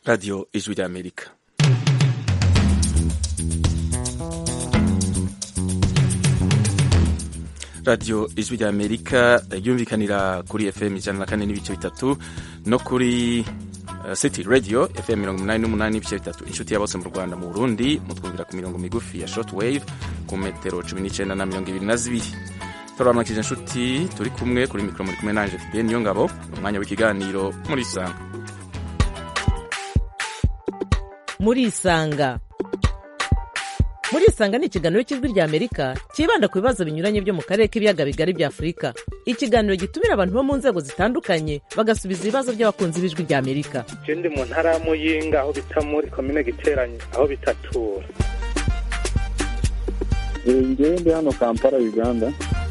radiyo ijwi ry'amerika radiyo ijwi ry'amerika ryumvikanira kuri fm ijana na kane n'ibice bitatu no kuri uh, city radio fm mirongo umunani n'umunani n'ibice bitatu inshuti ya bose mu rwanda mu burundi mutwumvira ku mirongo migufi ya short wave ku metero cumi n'icenda na mirongo ibiri na zibiri turabamakije inshuti turi kumwe kuri mikoro muri kumwe nanje fidel niyo ngabo umwanya w'ikiganiro muri isanga muri isanga muri isanga ni ikiganiro cy'ijwi ry'amerika cyibanda ku bibazo binyuranye byo mu karere k'ibiyaga bigari bya afurika ikiganiro gitumira abantu bo mu nzego zitandukanye bagasubiza ibibazo by'abakunzi b'ijwi ry'amerika je ndi mu ntara ya muyinga aho bita muri komine giteranye aho bitatura ngewe ndi hano kampala uganda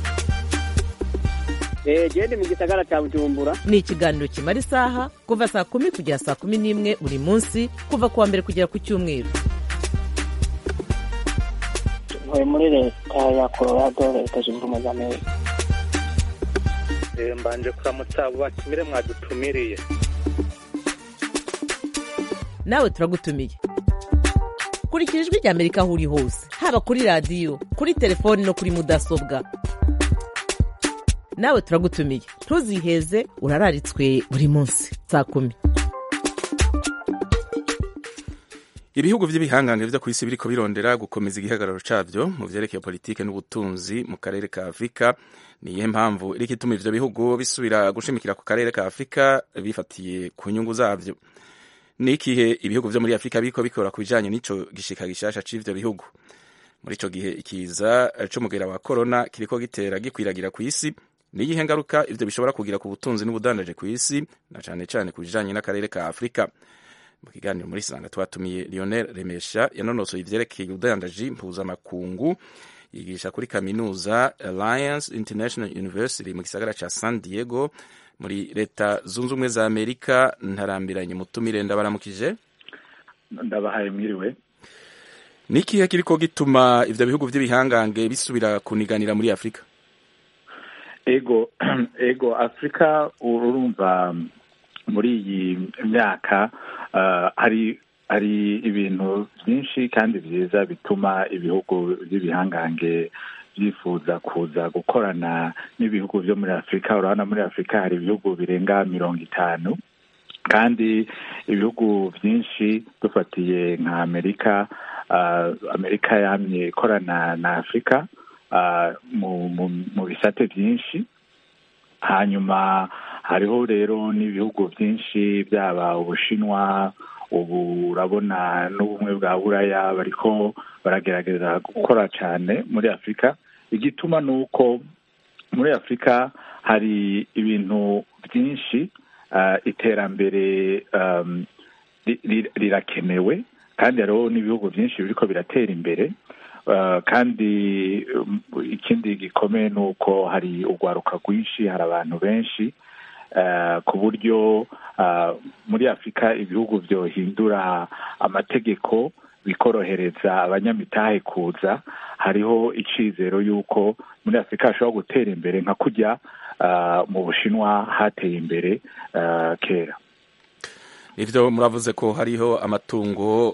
gende mu gisagara cya bujumbura ni ikiganiro kimara isaha kuva saa kumi kugera saa kumi n'imwe buri munsi kuva ku wa mbere kugera ku cyumweru ntuye muri leta ya colorado leta zunze ubumwe za amerika Eh, mbanje kuramutsa abo batumire mwadutumiriye nawe turagutumiye kurikira ijwi ry'amerika aho uri hose haba kuri radiyo kuri telefoni no kuri mudasobwa nawe turagutumiye ntuziheze urararitswe buri munsi saa kumi ibihugu by'ibihangange byo ku isi biriko birondera gukomeza igihagararo cabyo mu vyerekeye politike n'ubutunzi mu karere ka afurika niyihe mpamvu iriko ituma ivyo bihugu bisubira gushimikira ku karere ka afurika bifatiye ku nyungu zavyo ni ikihe ibihugu vyo muri afurika biriko bikora ku bijanye n'ico gishika gishasha c'ivyo bihugu muri ico gihe ikiza c'umugera wa korona kiriko gitera gikwiragira ku isi niyihe ngaruka ivyo bishobora kugira ku butunzi n'ubudandaje ku isi na cane cane ku bijanye n'akarere ka afurika mu kiganiro muri sanga twatumiye lionel remesha yanonosoye ivyerekeye ubudandaji mpuzamakungu yigisha kuri kaminuza alliance international university mu gisagara ca san diego muri leta zunze ubumwe za amerika ntarambiranye mutumire ndabaramukije ndabahaye mwiriwe ni ikihe kiriko gituma ivyo bihugu vy'ibihangange bisubira kuniganira muri afurika ego ego afurika urumva muri iyi myaka uh, hari hari ibintu byinshi kandi byiza bituma ibihugu by'ibihangange byifuza kuza gukorana n'ibihugu byo muri afurika urabona muri afurika hari ibihugu birenga mirongo itanu kandi ibihugu byinshi dufatiye nka amerika uh, amerika yamye ikorana na afurika uh, mu, mu, mu bisate byinshi hanyuma hariho rero n'ibihugu byinshi byaba ubushinwa ubu urabona n'ubumwe bwa buraya bariko baragerageza gukora cyane muri afurika igituma ni uko muri afurika hari ibintu byinshi uh, iterambere um, rirakenewe kandi hariho n'ibihugu byinshi biriko biratera imbere Uh, kandi um, ikindi gikomeye ni uko hari urwaruka rwinshi hari abantu benshi uh, ku buryo uh, muri afurika ibihugu byohindura amategeko bikorohereza abanyamitahe kuza hariho icizero y'uko muri afurika hashobora gutera imbere nka kujya mu bushinwa hateye imbere kera ivyo muravuze ko hariho amatungo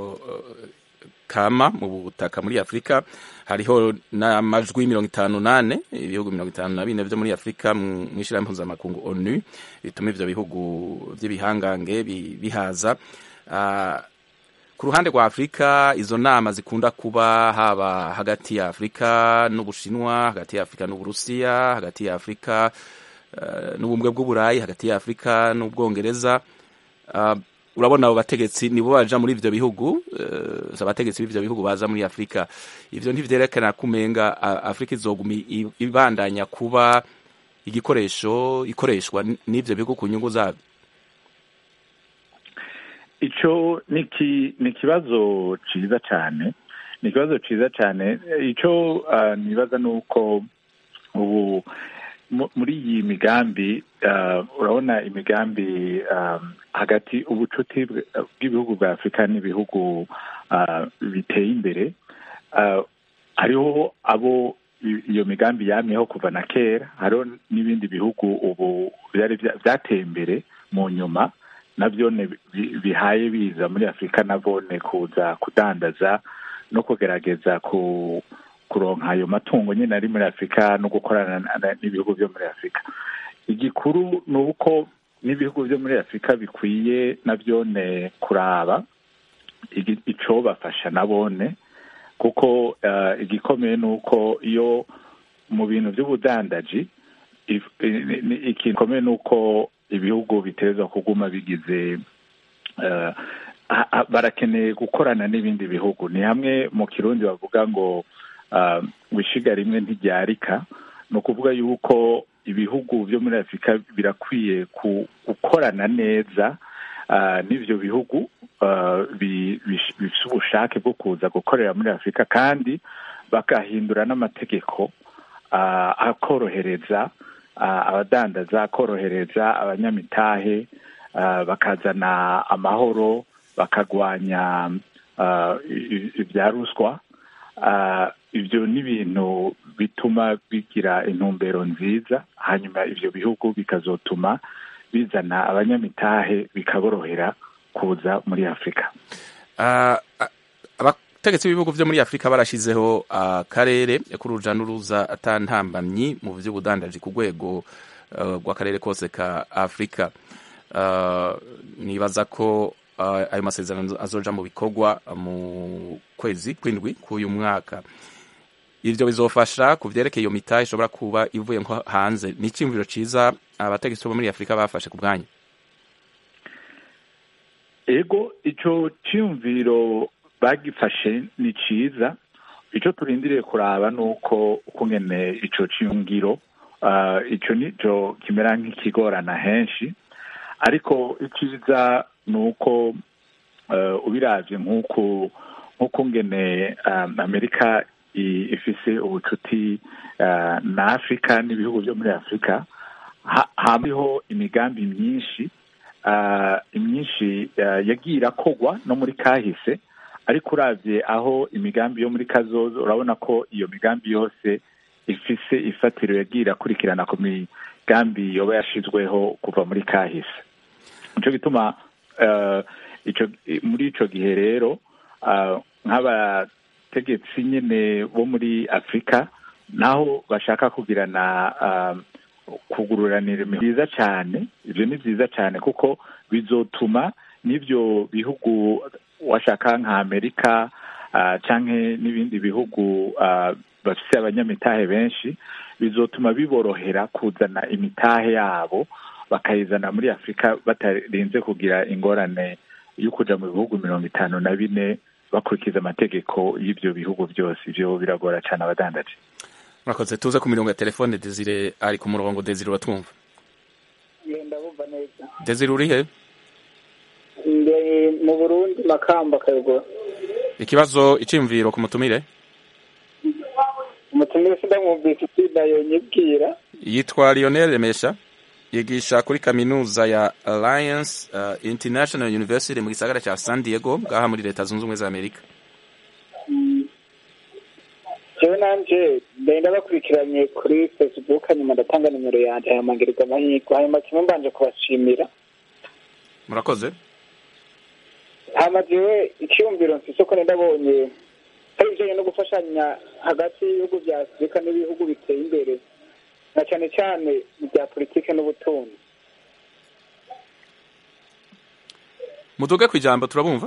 kama mu butaka muri afurika hariho n'amajwi mirongo itanu nane ibihugu mirongo itanu na bine vyo muri afurika mw'ishirahamwe mpuzamakungu onu bituma ivyo bihugu vy'ibihangange bihaza uh, ku ruhande rwa afurika izo nama zikunda kuba haba hagati ya afurika n'ubushinwa hagati ya afurika n'uburusiya hagati ya afurika uh, n'ubumwe bw'uburayi hagati ya afurika n'ubwongereza uh, urabona abo bategetsi nibo baja muri ivyo bihugu uh, abategetsi b'ivyo bihugu baza muri afurika ivyo ntivyerekana kumenga afurika izoguma ibandanya kuba igikoresho ikoreshwa n'ivyo bihugu ku nyungu zabyo ico ni ikibazo ciza cane ni ikibazo ciza cane ico uh, nibaza ni uko ubu muri iyi migambi urabona imigambi hagati ubucuti bw'ibihugu bwa afurika n'ibihugu biteye imbere hariho abo iyo migambi yamyeho kuva na kera hariho n'ibindi bihugu ubu byari byateye imbere mu nyuma nabyo bihaye biza muri afurika nabone kuza kudandaza no kugerageza ku kuronka ayo matungo nyine ari muri afurika no gukorana n'ibihugu byo muri afurika igikuru ni uko n'ibihugu byo muri afurika bikwiye nabyone kuraba icyo bafasha nabone kuko igikomeye ni uko iyo mu bintu by'ubudandaji ikintu gikomeye ni uko ibihugu biteza kuguma bigize barakeneye gukorana n'ibindi bihugu ni hamwe mu kirundi bavuga ngo wishiga rimwe ntiryarika ni ukuvuga yuko ibihugu byo muri afurika birakwiye gukorana neza n'ibyo bihugu bifite ubushake bwo kuza gukorera muri afurika kandi bagahindura n'amategeko akorohereza abadandaza akorohereza abanyamitahe bakazana amahoro bakagwanya ibya ruswa ibyo ni ibintu bituma bigira intumbero nziza hanyuma ibyo bihugu bikazotuma bizana abanyamitahe bikaborohera kuza muri afurika abategetsi b'ibihugu byo muri afurika barashyizeho akarere k'uruja n'uruza atantambamyi mu by'ubudandaji ku rwego rw'akarere kose ka afurika nibaza ko ayo masezerano azoja mu bikorwa mu kwezi kw'indwi k'uyu mwaka ibyo bizofasha ku byerekeye iyo mitahe ishobora kuba ivuye nko hanze ni icyumviro cyiza abategetsi bo muri afurika bafashe ku bwanyu ego icyo cyumviro bagifashe ni cyiza icyo turindiriye kuraba ni uko ukungene icyo cyumviro icyo nicyo kimera nk'ikigorana henshi ariko icyiza ni uko ubirabye nk'uko ngene amerika ifise ubucuti na afurika n'ibihugu byo muri afurika hariho imigambi myinshi imyinshi yagiye irakogwa no muri kahise ariko urabye aho imigambi yo muri kazozo urabona ko iyo migambi yose ifise ifatiro yagiye irakurikirana ku migambi yoba yashizweho kuva muri kahise nicyo gituma muri icyo gihe rero nk'abategetsi nyine bo muri afurika naho bashaka kugirana kugururanira byiza cyane ibyo ni byiza cyane kuko bizotuma n'ibyo bihugu washaka nka amerika cyangwa n'ibindi bihugu bafite abanyamitahe benshi bizotuma biborohera kuzana imitahe yabo bakayizana muri afurika batarinze kugira ingorane yo kujya mu bihugu mirongo itanu na bine bakurikiza amategeko y'ibyo bihugu byose ibyo biragora cyane abadandaje murakoze tuze ku mirongo ya telefone desire ari ku murongo desire uratwumva ndabumva neza desire uri he mu burundi makamba kayogora ikibazo icyumviro ku mutumire umutumire sindamwumvise itsinda yonyibwira yitwa lionel remesha yigisha kuri kaminuza ya alliance uh, international university mu gisagara cya san diego ngaha muri leta zunze ubumwe za amerika jewe nanje ndenda bakurikiranye kuri facebook hanyuma ndatanga nimero yanje hanyuma ngirirwa amahirwe hanyuma kimwe mbanje kubashimira murakoze hama jewe icyumviro mfise ko ndabonye hari ibijanye no gufashanya hagati y'ibihugu vya afurika n'ibihugu biteye imbere na cyane cyane mu bya politike n'ubutunzi muduge ku ijambo turabumva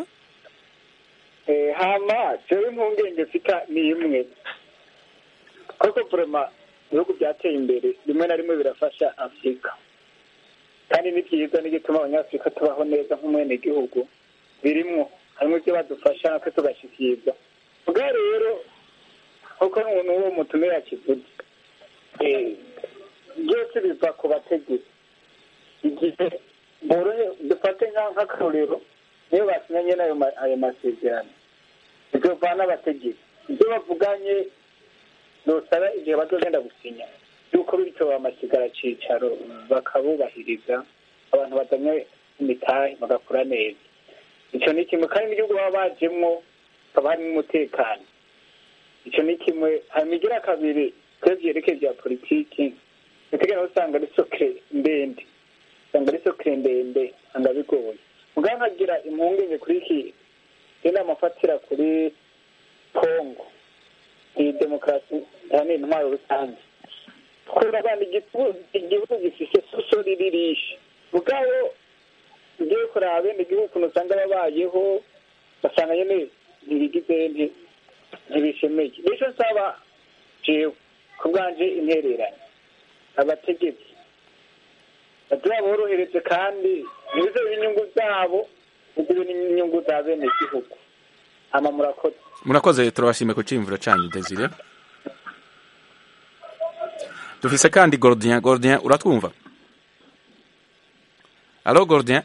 hama jewe impungenge mfita ni imwe ariko vrema ibihugu byateye imbere rimwe na rimwe birafasha afurika kandi ni byiza n'igituma abanyafurika tubaho neza nk'umwenegihugu birimwo harimo ibyo badufasha natwe tugashyikirizwa bwa rero kuko n'uwo mutumire yakivuze byose biva ku bategetsi igihe borohe dufate nk'akarorero niyo basinyanye n'ayo masezerano bizova n'abategetsi ibyo bavuganye nosaba igihe bazogenda gusinya yuko bityo bamasigara cicaro bakabubahiriza abantu bazanye imitahe bagakora neza icyo ni kimwe kandi n'igihugu baba bajemwo haba harimo umutekano icyo ni kimwe hanyuma igira kabiri twebwe byerekeye bya politiki biteganya usanga ari sokere ndende usanga ari sokere ndende usanga bigoye ubwo nkagira impungenge kuri iki inama afatira kuri kongo iyi demokarasi yani intwaro rusange kurabana igihugu gifise suso riririshe ubwabo ugiye kuraba bene igihugu ukuntu usanga babayeho basanga nyene ntibigize ntibishemeye nico nsaba jewe ku bwanje intereranye abategetsi bagira borohereze kandi ntibizobe inyungu zabo bizibe n'inyungu za bene igihugu ama murakoze murakoze turabashimiye ku ciyumviro canyu desire dufise kandi gordien gordien uratwumva alo gordien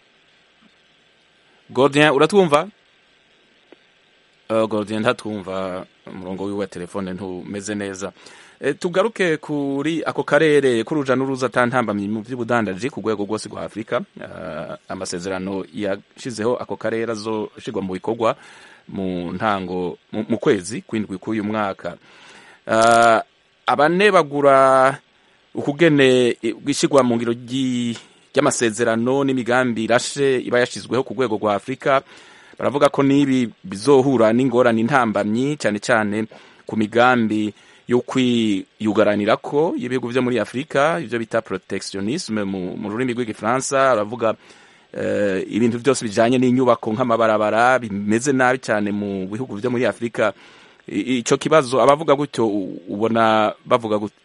gordien uratwumva uh, gordien ntatwumva umurongo wiwe wa telefone ntumeze neza e, tugaruke kuri ako karere k'uruja n'uruza atantambamye mu by'ubudandaji ku rwego rwose rwa afurika uh, amasezerano yashizeho ako karere azoshirwa mu bikorwa mu ntango mu kwezi kwindwi k'uyu mwaka uh, abane bagura ukugene gushyirwa mu ngiro ry'amasezerano n'imigambi irashe iba yashyizweho ku rwego rwa afurika baravuga ko n'ibi bizohura n'ingorane intambamyi cyane cyane ku migambi yo kwiyugaranira ko y'ibihugu byo muri afurika ibyo bita protectionisme mu rurimi rw'igifaransa baravuga ibintu byose bijyanye n'inyubako nk'amabarabara bimeze nabi cyane mu bihugu byo muri afurika icyo kibazo abavuga gutyo ubona bavuga gutyo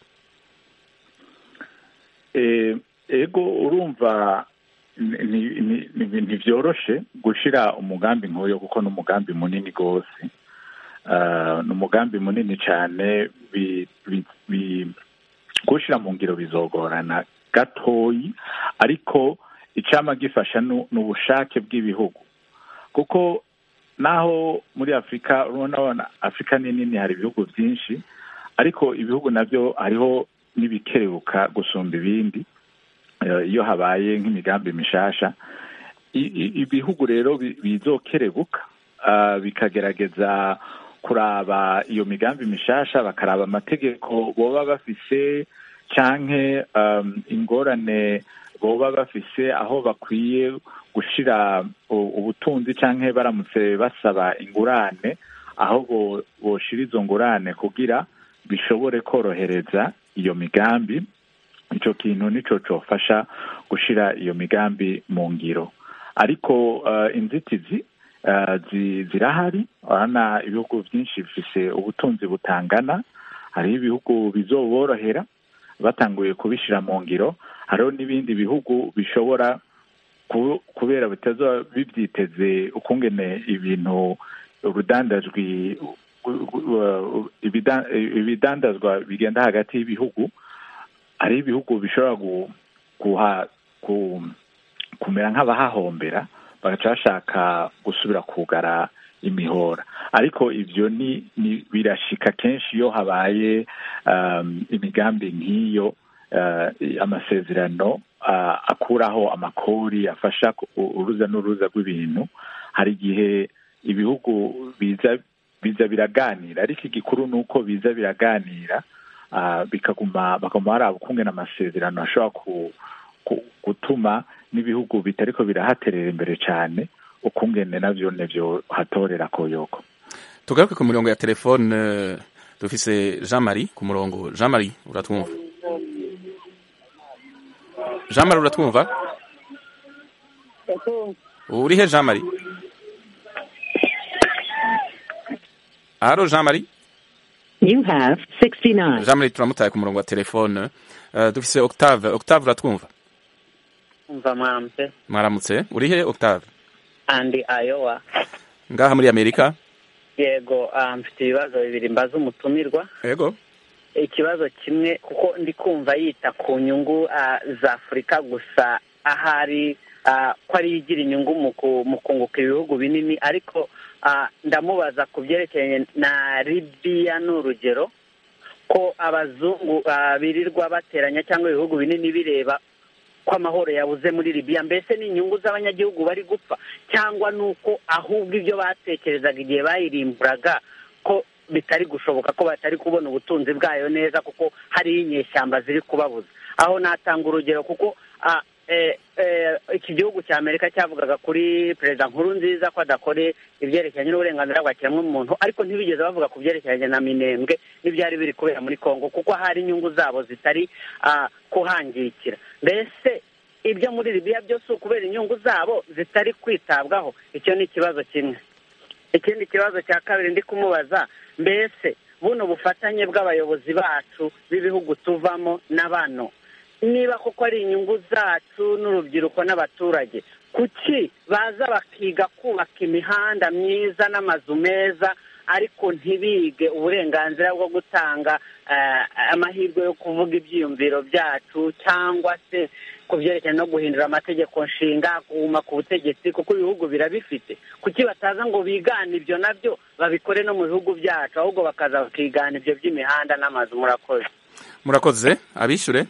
ego urumva ntibyoroshe gushyira umugambi nk'uyu kuko ni umugambi munini rwose ni umugambi munini cyane gushyira mu ngiro bizogorana gatoyi ariko icyama gifasha ni ubushake bw'ibihugu kuko naho muri afurika urabona afurika ni nini hari ibihugu byinshi ariko ibihugu nabyo hariho n'ibikerebuka gusumba ibindi iyo habaye nk'imigambi mishasha ibihugu rero bizokerebuka bikagerageza kuraba iyo migambi mishasha bakaraba amategeko boba bafise canke ingorane boba bafise aho bakwiye gushira ubutunzi canke baramutse basaba ingurane aho boshira izo ngurane kugira bishobore korohereza iyo migambi ico kintu nico cofasha gushira iyo migambi mu ngiro ariko uh, inzitizi uh, zirahari urabona ibihugu byinshi bifise ubutunzi butangana hariho ibihugu bizoborohera batanguye kubishira mu ngiro hariho n'ibindi bihugu bishobora kubera bitazoba bibyiteze ukungene ibintu urudandajwi ibidandazwa bigenda hagati y'ibihugu hari ibihugu bishobora guha kumera nk'abahahombera bagaca bashaka gusubira kugara imihora ariko ibyo ni birashika kenshi iyo habaye imigambi nk'iyo amasezerano akuraho amakori afasha uruza n'uruza rw'ibintu hari igihe ibihugu biza biza biraganira ariko igikuru ni uko biza biraganira bikaguma bakaguma baraba ukungena amasezerano ashobora gutuma n'ibihugu bitariko birahaterera imbere cyane ukungene navyo nevyo hatorera koyoko tugaruke ku mirongo ya telefone dufise jean marie ku murongo jean marie uratwumva jean marie uratwumva urihe jean marie haro jean marie You have 69. jean marie turamutaye ku murongo wa telefone uh, dufise octave octave uratwumva umva mwaramutse mwaramutse urihe octave andi ayowa ngaha muri amerika yego mfite ibibazo bibiri mbaza umutumirwa yego ikibazo kimwe kuko ndi kumva yita ku nyungu za afurika gusa ahari ko ari igira inyungu mu kunguka ibihugu binini ariko ndamubaza ku byerekeranye na libiya ni urugero ko abazungu birirwa bateranya cyangwa ibihugu binini bireba ko amahoro yabuze muri libiya mbese ni inyungu z'abanyagihugu bari gupfa cyangwa ni uko ahubwo ibyo batekerezaga igihe bayirimburaga ko bitari gushoboka ko batari kubona ubutunzi bwayo neza kuko hariho inyeshyamba ziri kubabuza aho natanga urugero kuko eh, eh, iki gihugu cya amerika cyavugaga kuri perezida nkuru nziza ko adakore ibyerekeranye n'uburenganzira bwa kiremwamuntu ariko ntibigeze bavuga ku byerekeranye na minembwe n'ibyari biri kubera muri congo kuko hari inyungu zabo zitari ah, kuhangikira mbese ibyo muri libiya byose ukubera inyungu zabo zitari kwitabwaho icyo ni ikibazo kimwe ikindi kibazo cya kabiri ndi kumubaza mbese buno bufatanye bw'abayobozi bacu b'ibihugu tuvamo na bano niba koko ari inyungu zacu n'urubyiruko n'abaturage kuki baza bakiga kubaka imihanda myiza n'amazu meza ariko ntibige uburenganzira bwo gutanga eh, amahirwe yo kuvuga ibyiyumviro byacu cyangwa se ku byerekeranye no guhindura amategeko nshinga kuguma ku butegetsi kuko ibihugu birabifite kuki bataza ngo bigane ibyo nabyo babikore no mu bihugu byacu ahubwo bakaza bakigana ibyo by'imihanda n'amazu murakoze murakoze abishyure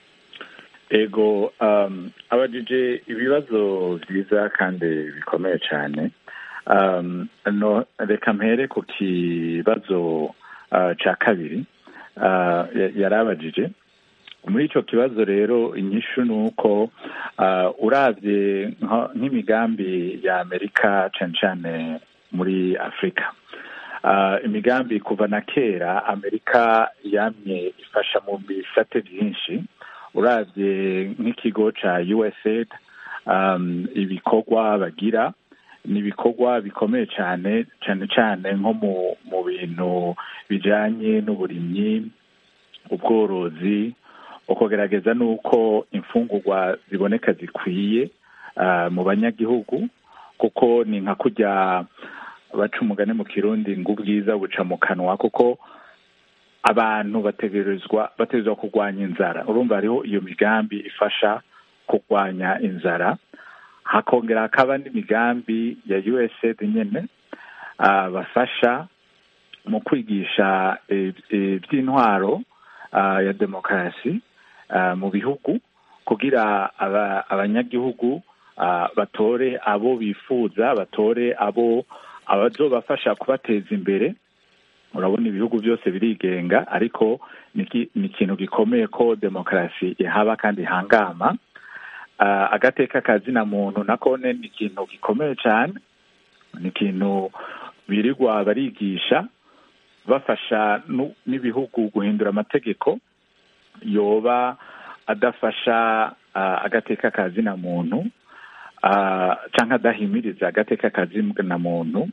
ego um, abajije ibibazo byiza kandi bikomeye cyane um, no reka mpere ku kibazo uh, cya kabiri uh, ya- yari abajije muri icyo kibazo rero inyishu ni uko uh, urabye nka- nk'imigambi ya amerika cyane cyane muri afurika uh, imigambi kuva na kera amerika yamye ifasha mu bisate byinshi urabye nk'ikigo cya usaid um, ibikorwa bagira ni ibikorwa bikomeye cyane cyane cyane nko mu mu bintu bijyanye n'uburimyi ubworozi ukugerageza n'uko imfungurwa ziboneka zikwiye uh, mu banyagihugu kuko ni nka kujya baca umugani mu kirundi ngo ubwiza buca mu kanwa kuko abantu bategerezwa bategerezwa kurwanya inzara urumva hariho iyo migambi ifasha kurwanya inzara hakongera hakaba n'imigambi ya usaid nyine uh, bafasha mu kwigisha eh, eh, iby'intwaro uh, ya demokarasi uh, mu bihugu kugira aba, abanyagihugu uh, batore abo bifuza batore abo abazobafasha kubateza imbere urabona ibihugu byose birigenga ariko ni ki- ni ikintu gikomeye ko demokarasi ihaba kandi ihangama uh, agateka kazina muntu nakone ni ikintu gikomeye cyane ni ikintu birirwa barigisha bafasha nu- n'ibihugu guhindura amategeko yoba adafasha uh, agateka kazina muntu uh, cyangwa adahimiriza agateka kazina muntu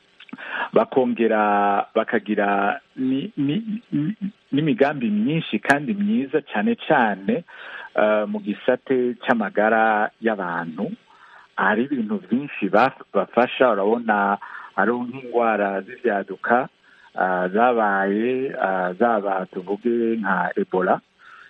bakongera bakagira ni- ni- ni- n'imigambi myinshi kandi myiza cyane cyane uh, mu gisate cy'amagara y'abantu hari ibintu byinshi baf- bafasha urabona hariho nk'indwara z'ibyaduka uh, zabaye uh, zaba tuvuge nka ebola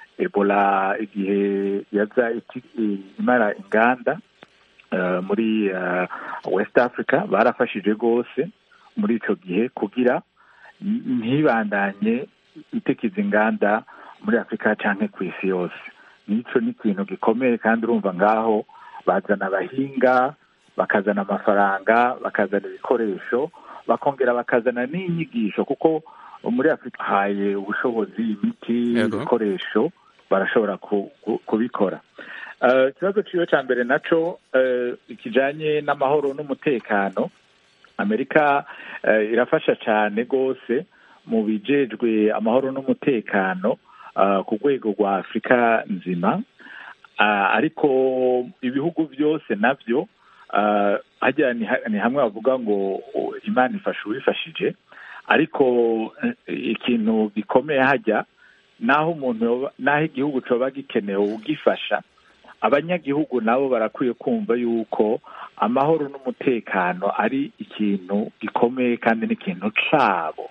ebola igihe yaza iti- imara inganda uh, muri uh, west africa barafashije rwose muri icyo gihe kugira n- ntibandanye itekiza inganda muri afurika cyangwa ku isi yose n'icyo ni ikintu gikomeye kandi urumva ngaho bazana abahinga bakazana amafaranga bakazana ibikoresho bakongera bakazana n'inyigisho kuko muri afurika haye ubushobozi imiti Yego. ibikoresho barashobora ku- ku- kubikora Eh, ikibazo cyiwe cya mbere nacyo eh, kijanye n'amahoro n'umutekano amerika eh, irafasha cyane rwose mu bijejwe amahoro n'umutekano ah, ku rwego rwa afurika nzima Ah, ariko ibihugu byose nabyo ah, hajya ni ha- ni hamwe bavuga ngo oh, imana ifasha uwifashije ariko eh, ikintu gikomeye hajya naho umuntu yoba- naho igihugu coba gikenewe ugifasha abanyagihugu nabo barakwiye kumva yuko amahoro n'umutekano ari ikintu gikomeye kandi n'ikintu cabo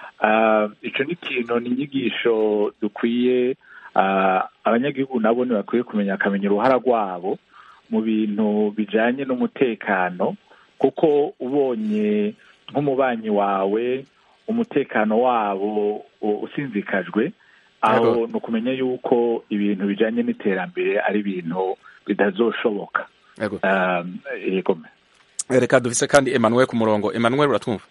Ah, ico ni ikintu ni inyigisho dukwiye ah, abanyagihugu nabo ntibakwiye kumenya akamenya uruhara rwabo mu bintu bijanye n'umutekano kuko ubonye nk'umubanyi wawe umutekano wabo u- usinzikajwe aho Yego. ni ukumenya yuko ibintu bijanye n'iterambere ari ibintu bitazoshoboka yego Um, yego reka dufise kandi emmanuel ku murongo emmanuel uratwumva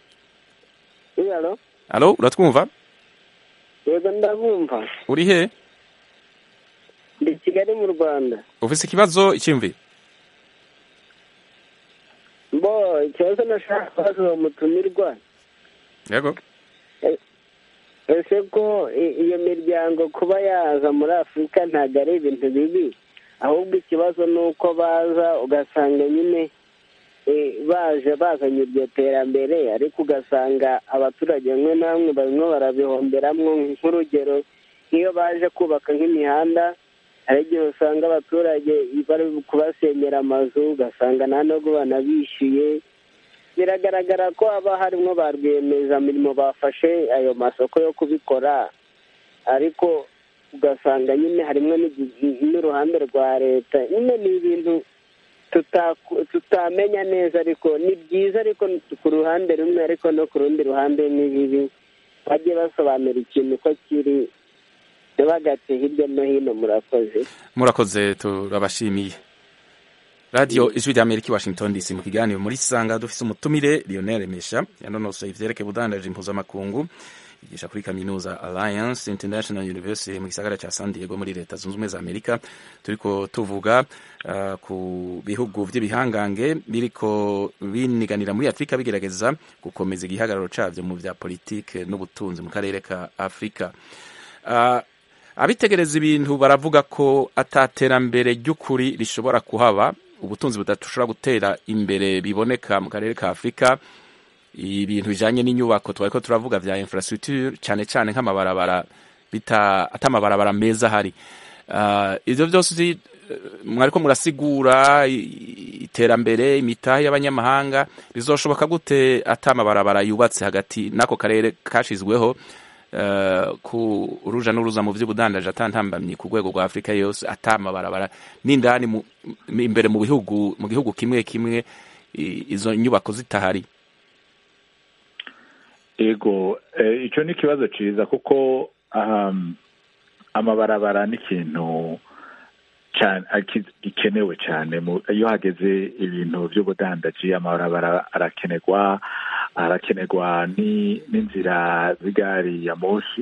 iyalo alo uratwumva yego ndabumva uri he ndi kigali mu rwanda ufise ikibazo icyumviro bo ikibazo nashaka kubaza uwo mutumirwa yego ese ko i- iyo miryango kuba yaza muri afurika ntabwo ari ibintu bibi ahubwo ikibazo ni uko baza ugasanga nyine eh, baje bazanye iryo terambere ariko ugasanga abaturage bamwe na bamwe barimo barabihomberamwo nk'urugero nk'iyo baje kubaka nk'imihanda hari igihe usanga abaturage bari kubasenyera amazu ugasanga nta nubwo banabishyuye biragaragara ko haba harimo ba rwiyemezamirimo bafashe ayo masoko yo kubikora ariko ugasanga nyine harimo n'igi- n'uruhande rwa leta nyine ni ibintu tutaku- tutamenya neza ariko ni byiza ariko ku ruhande rumwe ariko no ku rundi ruhande ni bibi bajye basobanura ikintu ko kiri ntibagate hirya no hino murakoze murakoze turabashimiye radiyo ijwi rya amerika i washington dc mu kiganiro muri sanga dufise umutumire lionel mesha yanonosoye ivyerekeye ubudandaji impuzamakungu yigisha kuri kaminuza alliance international university mu gisagara ca san diego muri leta zunze ubumwe za amerika turiko tuvuga uh, ku bihugu vy'ibihangange biriko biniganira muri afurika bigerageza gukomeza igihagararo cavyo mu vya politike n'ubutunzi mu karere ka afurika uh, abitegereza ibintu baravuga ko ataterambere ry'ukuri rishobora kuhaba ubutunzi budashobora gutera imbere biboneka mu karere ka afurika ibintu bijanye n'inyubako twariko turavuga vya infrastructure cyane cyane nk'amabarabara bita atamabarabara meza hari uh, ivyo vyose uh, mwariko murasigura i- iterambere imitahe y'abanyamahanga bizoshoboka gute atamabarabara yubatse hagati n'ako karere kashizweho uh, ku uruja n'uruza mu vy'ubudandaji atantambamye ku rwego rwa afurika yose atamabarabara n'indani mu- imbere mu bihugu mu gihugu kimwe kimwe i- izo nyubako zitahari ego eh, icyo ni ikibazo cyiza kuko um, amabarabara ni ikintu cyane aki- gikenewe cyane mu- iyo hageze ibintu by'ubudandaji amabarabara arakenerwa arakenerwa ni- n'inzira z'igari ya moshi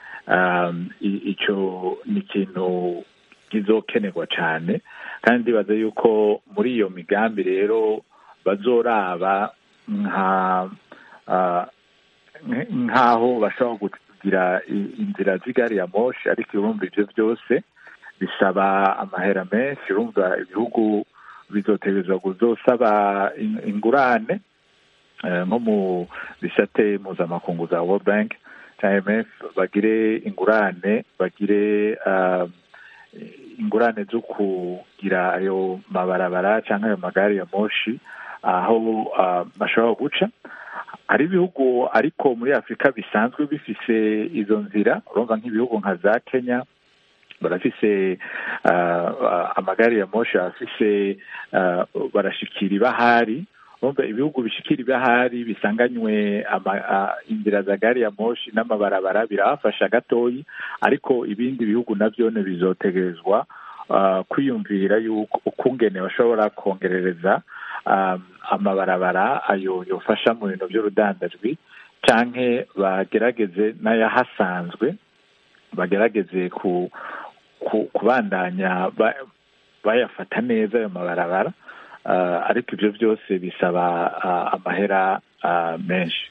um, i- icyo ni ikintu kizokenerwa cyane kandi ndibaza yuko muri iyo migambi rero bazoraba nka ah, nk- nk'aho bashobora kugira i- inzira z'igari ya moshi ariko urumva ibyo byose bisaba amahera menshi urumva ibihugu bizotegerezwa kuzosaba in- ingurane eh, nko mu bisate mpuzamakungu za world bank cya imf bagire ingurane bagire ah, ingurane zo kugira ayo mabarabara cyangwa ayo magare ya moshi aho ah, bashobora guca hari ibihugu ariko muri afurika bisanzwe bifise izo nzira urumva nk'ibihugu nka za kenya barafise ah, ah, amagare ya moshi afise ah, barashikira ibahari urumva ibihugu bishikira ibahari bisanganywe ama- ah, inzira za gari ya moshi n'amabarabara birabafasha gatoyi ariko ibindi bihugu navyo bizotegerezwa ah, kwiyumvira yuko ukungene bashobora kongerereza um, amabarabara ayo yofasha mu bintu by'urudandajwi canke bagerageze n'ayahasanzwe bagerageze ku, ku kubandanya ba- bayafata neza ayo mabarabara uh, ariko ibyo byose bisaba uh, amahera uh, menshi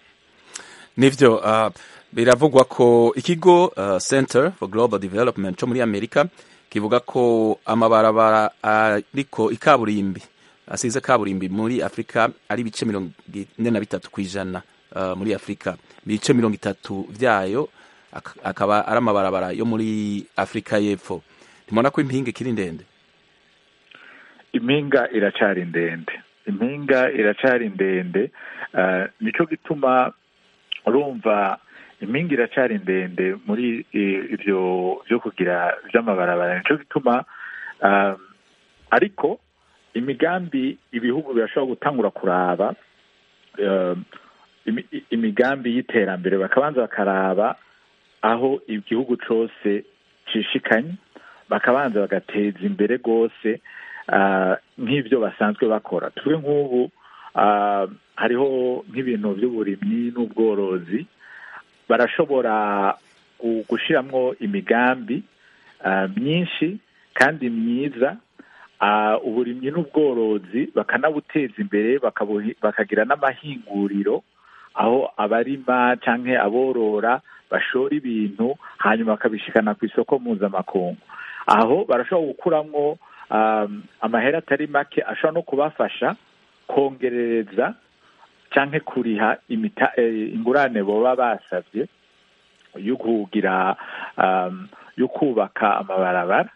nivyo uh, biravugwa ko ikigo uh, center for global development co muri amerika kivuga ko amabarabara ariko ikaburimbi asize kaburimbi muri afurika ari ibice mirongo ine na bitatu ku ijana uh, muri afurika ibice mirongo itatu vyayo ak- akaba ari amabarabara yo muri afurika y'epfo ntimubona ko impinga ikiri ndende impinga iracari ndende impinga iracari ndende uh, nico gituma urumva impinga iracari ndende muri i- ivyo vyo kugira vy'amabarabara nico gituma um, ariko imigambi ibihugu birashobora gutangura kuraba um, imi- i- imigambi y'iterambere bakabanza bakaraba aho igihugu cose cishikanye bakabanza bagateza imbere rwose ah, nk'ibyo basanzwe bakora tuvuge nk'ubu ah, hariho nk'ibintu by'uburimyi n'ubworozi barashobora gu- gushiramwo imigambi ah, myinshi kandi myiza uburimyi n'ubworozi bakanabuteza imbere bakagira n'amahinguriro aho abarima cyangwa aborora bashora ibintu hanyuma bakabishikana ku isoko mpuzamakungu aho barashobora gukuramo amahera atari make ashobora no kubafasha kongerereza cyangwa kuriha ingurane baba basabye yo kugira yo kubaka amabarabara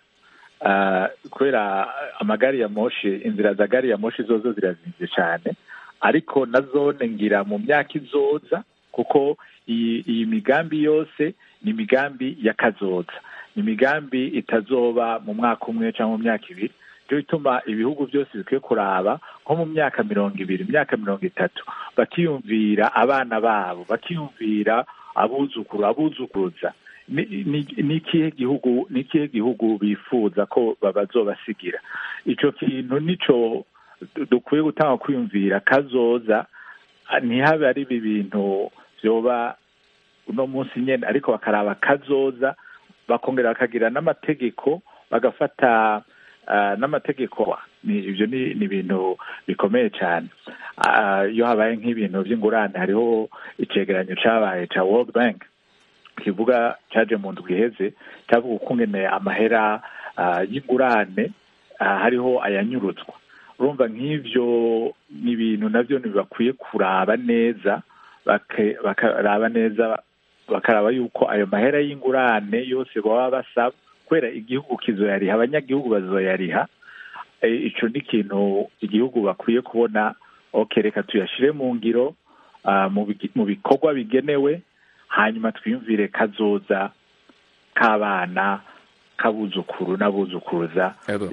kubera amagari ya moshi inzira za gari ya moshi zozo zirazinze cyane ariko na zone ngira mu myaka izoza kuko iyi migambi yose ni imigambi ya kazoza ni imigambi itazoba mu mwaka umwe cyangwa mu myaka ibiri byo bituma ibihugu byose bikwiye kuraba nko mu myaka mirongo ibiri imyaka mirongo itatu bakiyumvira abana babo bakiyumvira abuzukuru abuzukuruza ni ikihe gihugu ni ikihe gihugu bifuza ko bazobasigira icyo kintu nicyo dukwiye gutanga kwiyumvira kazoza ntihabe ari ibi bintu byoba uno munsi nyine ariko bakaraba kazoza bakongera bakagira n'amategeko bagafata n'amategeko ibyo ni ibintu bikomeye cyane iyo habaye nk'ibintu by'ingurane hariho icyegeranyo cyabaye cya world bank kivuga cyaje mu ndwi iheze cyavuga ukungene amahera y'ingurane hariho ayanyurutswa urumva nk'ibyo ni ibintu nabyo ntibakwiye kuraba neza bakaraba neza bakaraba yuko ayo mahera y'ingurane yose baba basaba kubera igihugu kizoyariha abanyagihugu bazoyariha icyo ni ikintu igihugu bakwiye kubona oke reka tuyashyire mu ngiro mu bikorwa bigenewe hanyuma twiyumvire kazoza k'abana k'abuzukuru n'abuzukuruza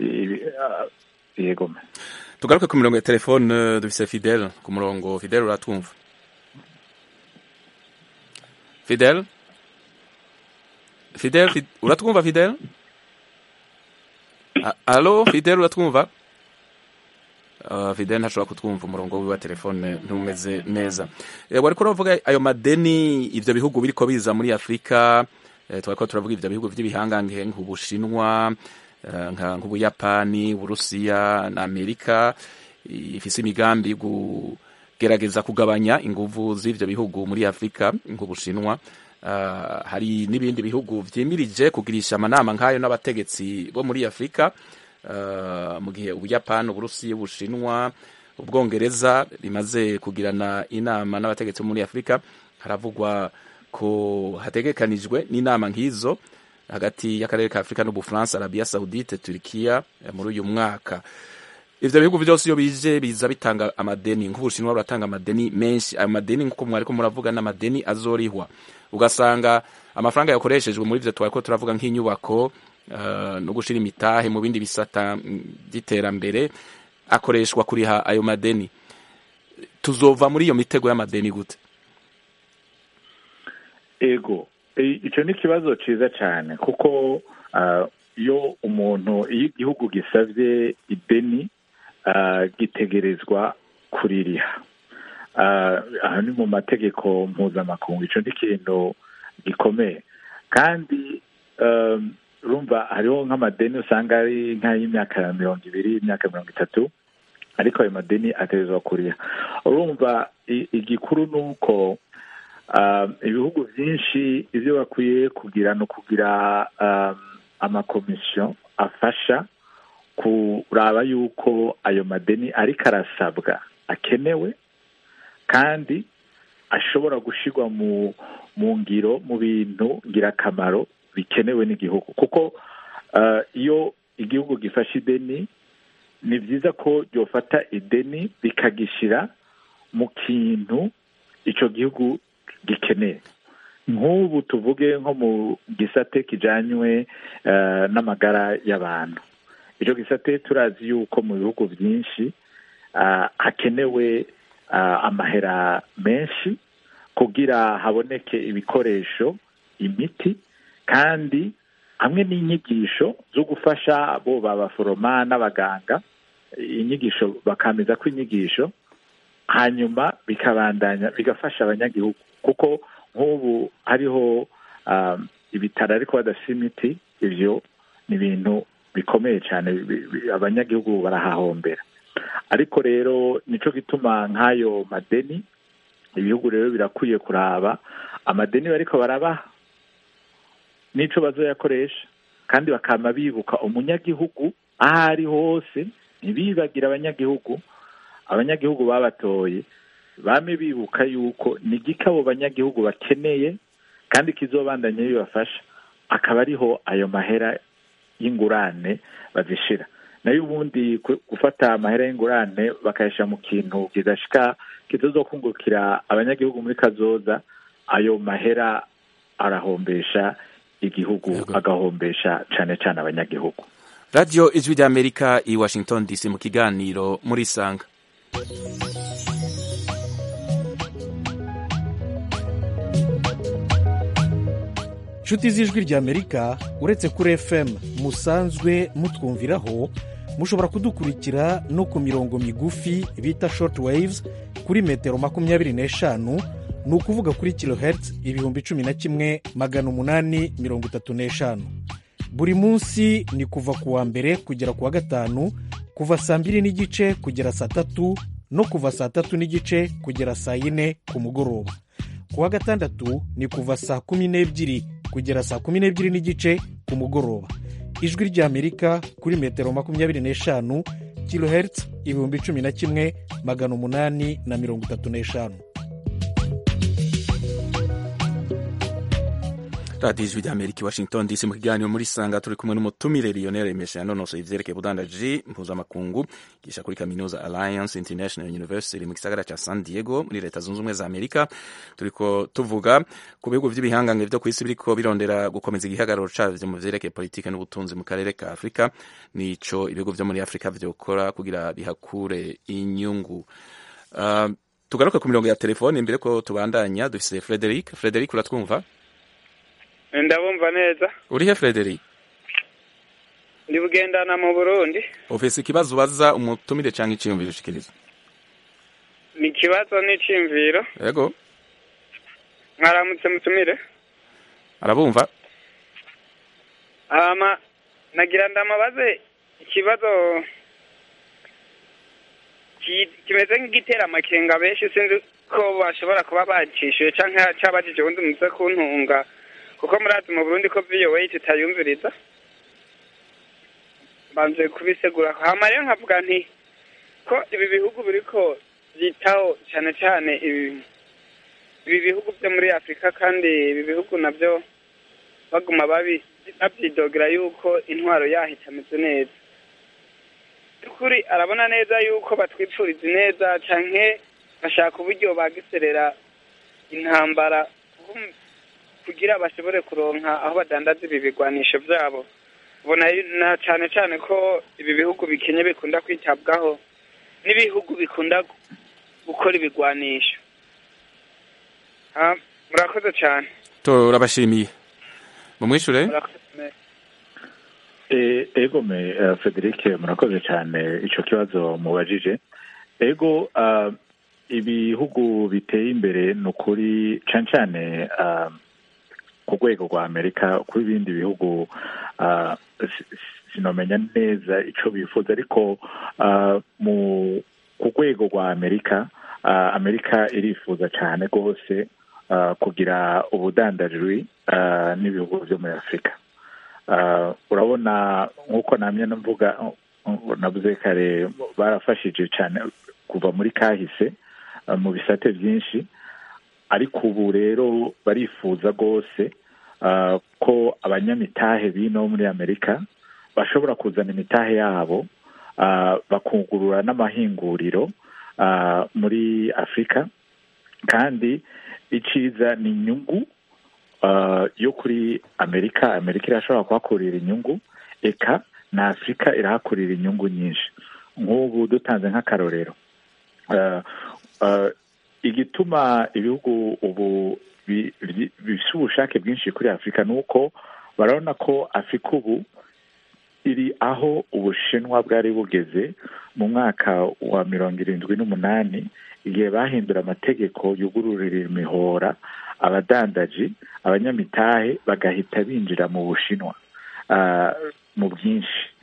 yego tugaruke ku mirongo ya telefone dufise fidele ku murongo fidele uratwumva fidele fidele uratwumva fidele alo fidele uratwumva fidele ntashobora kutwumva umurongo wiwe wa telefone ntumeze neza wari uravuga ayo madeni ibyo bihugu biriko biza muri afurika twari ko turavuga ibyo bihugu by'ibihangange nk'ubushinwa nk'ubuyapani uburusiya na amerika ifise imigambi yo kugerageza kugabanya inguvu z'ivyo bihugu muri afurika nk'ubushinwa hari n'ibindi bihugu vyimirije kugirisha amanama nk'ayo n'abategetsi bo muri afurika mu gihe ubuyapani uburusiya ubushinwa ubwongereza bimaze kugirana inama n'abategetsi bo muri afurika haravugwa ko hategekanijwe n'inama nk'izo hagati y'akarere ka afurika n'ubufaransa arabiya saudite turikiya muri uyu mwaka ivyo bihugu vyose iyo bije biza bitanga amadeni nk'ubushinwa buratanga amadeni menshi ayo madeni nk'uko mwariko muravuga n'amadeni azorihwa ugasanga amafaranga yakoreshejwe muri ivyo twariko turavuga nk'inyubako uh, no gushira imitahe mu bindi bisata by'iterambere akoreshwa kuriha ayo madeni tuzova muri iyo mitego y'amadeni gute ego icyo ni ikibazo cyiza cyane kuko iyo umuntu iyo igihugu gisabye ideni gitegerezwa kuririha aha ni mu mategeko mpuzamakungu icyo ni ikintu gikomeye kandi urumva hariho nk'amadeni usanga ari nk'ay'imyaka mirongo ibiri imyaka mirongo itatu ariko ayo madeni ategerezwa kuriha urumva igikuru ni uko ibihugu byinshi ibyo bakwiye kugira ni ukugira amakomisiyo afasha kuraba yuko ayo madeni ariko arasabwa akenewe kandi ashobora gushyirwa mu ngiro mu bintu ngirakamaro bikenewe n'igihugu kuko iyo igihugu gifashe ideni ni byiza ko ryofata ideni rikagishyira mu kintu icyo gihugu gikeneye nk'ubu tuvuge nko mu gisate kijyanywe n'amagara y'abantu icyo gisate turazi yuko mu bihugu byinshi hakenewe amahera menshi kugira haboneke ibikoresho imiti kandi hamwe n'inyigisho zo gufasha abo babaforoma n'abaganga inyigisho bakamiza ko inyigisho hanyuma bikabandanya bigafasha abanyagihugu kuko nk'ubu hariho ibitaro ariko badafite imiti ibyo ni ibintu bikomeye cyane bi- bi- abanyagihugu barahahombera ariko rero nico gituma nk'ayo madeni ibihugu rero birakwiye kuraba amadeni bariko barabaha n'ico bazoyakoresha kandi bakama bibuka umunyagihugu aho ari hose ntibibagire abanyagihugu abanyagihugu babatoye bame bibuka yuko ni igiki abo banyagihugu bakeneye kandi kizobandanya bibafasha akaba ariho ayo mahera y'ingurane bazishira nayo ubundi ku- gufata amahera y'ingurane bakayashyira mu kintu kidashika kitazokungukira abanyagihugu muri kazoza ayo mahera arahombesha igihugu Yego. agahombesha cane cane abanyagihugu radiyo ijwi ry'amerika i washington dc mu kiganiro muri sanga nshuti z'ijwi ry'amerika uretse kuri fm musanzwe mutwumviraho mushobora kudukurikira no ku mirongo migufi bita short waves kuri metero makumyabiri n'eshanu ni ukuvuga kuri kilohertz ibihumbi cumi na kimwe magana umunani mirongo itatu n'eshanu buri munsi ni kuva ku wa mbere kugera ku wa gatanu kuva saa mbiri n'igice kugera saa tatu no kuva saa tatu n'igice kugera saa yine ku mugoroba ku wa gatandatu ni kuva saa kumi n'ebyiri kugera saa kumi n'ebyiri n'igice ku mugoroba ijwi ry'amerika kuri metero makumyabiri n'eshanu kilohertz ibihumbi cumi na kimwe magana umunani na mirongo itatu n'eshanu radiyo ijwi ry'amerika i washington dc mu kiganiro muri sanga turi kumwe n'umutumire lionel mesha yanonosoye ivyerekeye ubudandaji mpuzamakungu yigisha kuri kaminuza alliance international university mu gisagara ca san diego muri leta zunze ubumwe za amerika turiko tuvuga ku bihugu vy'ibihangange vyo kw'isi biriko birondera gukomeza igihagararo cavyo mu vyerekeye politike n'ubutunzi mu karere ka afurika nico ibihugu vyo muri afurika vyokora kugira bihakure inyungu uh, tugaruke ku mirongo ya telefone imbere ko tubandanya dufise frederic frederic uratwumva ndabumva neza urihe frederic ndi bugendana mu burundi ufise ikibazo ubaza umutumire canke iciyumviro ushikiriza ni ikibazo n'iciyumviro yego mwaramutse mutumire arabumva hama nagira ndamabaze ikibazo ki- kimeze nk'igitera amakenga benshi sinzi ko bashobora kuba bacishuye canke cabajije ubundi muze kuntunga kuko murazi mu burundi ko voa tutayumviriza banze kubisegura hama rero nkavuga nti ko ibi bihugu biriko vyitaho cane cane ibi ibi bihugu vyo muri afurika kandi ibi bihugu navyo baguma babi bavyidogera yuko intwaro yaho itameze neza by'ukuri arabona neza yuko batwipfuriza neza canke bashaka uburyo bagiserera intambara kum- kugira bashobore kuronka aho badandaza ibi bigwanisho vyabo ubona yu- na cane cane ko ibi bihugu bikenye bikunda kwitabwaho n'ibihugu bikunda gu- gukora ibigwanisho Ha, murakoze cane turabashimiye mumwishure murakoze E- ego me uh, Frederic murakoze cyane ico kibazo mubajije ego uh, ibihugu biteye imbere ni ukuri cane cane uh, ku rwego rwa amerika kuri ibindi bihugu uh, si- si- sinomenya neza ico bifuza ariko uh, mu ku rwego rwa amerika uh, amerika irifuza cyane rwose uh, kugira ubudandaji uh, n'ibihugu vyo muri afurika Uh, urabona nk'uko namye mvuga uh, navuze kare barafashije cyane kuva muri kahise uh, mu bisate byinshi ariko ubu rero barifuza rwose uh, ko abanyamitahe bino muri amerika bashobora kuzana imitahe yabo uh, bakungurura n'amahinguriro uh, muri afurika kandi iciza ni inyungu uh, yo kuri amerika amerika irashobora kuhakurira inyungu eka na afurika irahakurira inyungu nyinshi nk'ubu dutanze nk'akarorero uh, uh, igituma ibihugu ubu bi- bi- bifite ubushake bwinshi kuri afurika ni uko barabona ko afurika ubu iri aho ubushinwa bwari bugeze mu mwaka wa mirongo irindwi n'umunani igihe bahindura amategeko yugururira imihora abadandaji abanyamitahe bagahita binjira mu bushinwa ah, mu bwinshi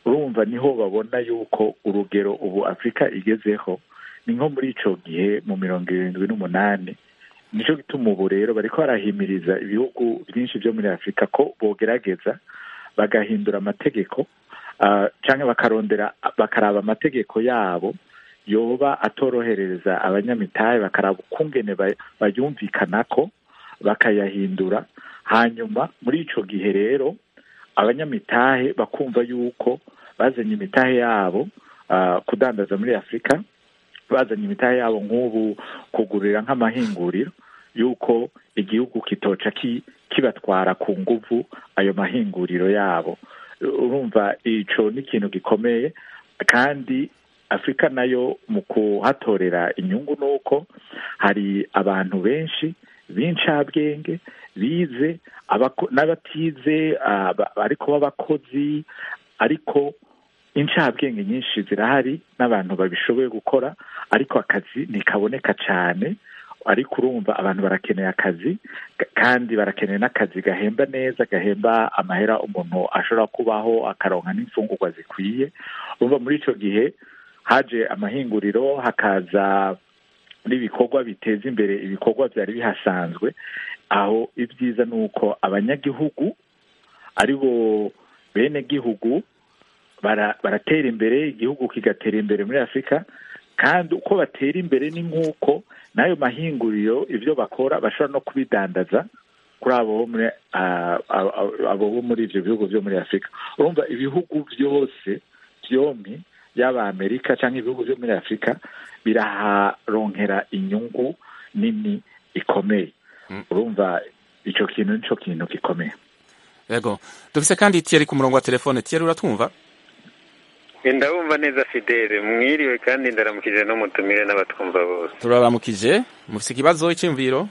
urumva niho babona yuko urugero ubu afurika igezeho ni nko muri ico gihe mu mirongo irindwi n'umunani nico gituma ubu rero bariko barahimiriza ibihugu byinshi byo muri afurika ko bogerageza bagahindura amategeko uh, canke bakarondera bakaraba amategeko yabo yoba atorohereza abanyamitahe bakaraba ukungene bayumvikanako bakayahindura hanyuma muri ico gihe rero abanyamitahe bakumva yuko bazanye imitahe yabo uh, kudandaza muri afurika bazanye imitahe yabo nk'ubu kugurira nk'amahinguriro yuko igihugu kitoca ki, kibatwara ku nguvu ayo mahinguriro yabo urumva ico ni ikintu gikomeye kandi afurika nayo mu kuhatorera inyungu ni uko hari abantu benshi b'incabwenge bize n'abatize ariko b'abakozi ariko incabwenge nyinshi zirahari n'abantu babishoboye gukora ariko akazi ntikaboneka cyane ariko urumva abantu barakeneye akazi kandi barakeneye n'akazi gahemba neza gahemba amahera umuntu ashobora kubaho akaronka n'imfungurwa zikwiye urumva muri icyo gihe haje amahinguriro hakaza n'ibikorwa biteza imbere ibikorwa byari bihasanzwe aho ibyiza ni uko abanyagihugu ari bo bene gihugu baratera imbere igihugu kigatera imbere muri afurika kandi uko batera imbere ni nk'uko n'ayo mahinguriro ibyo bakora bashobora no kubidandaza kuri abo bo muri ibyo bihugu byo muri afurika urumva ibihugu byose byombi yaba amerika cyangwa ibihugu byo muri afurika biraharonkera inyungu nini ikomeye urumva icyo kintu nicyo kintu gikomeye yego dufise kandi tiyeri ku murongo wa telefone tiyeri uratwumva ndabumva neza fidele mwiriwe kandi ndaramukije n'umutumire n'abatwumva bose turaramukije mufise ikibazo icyumviro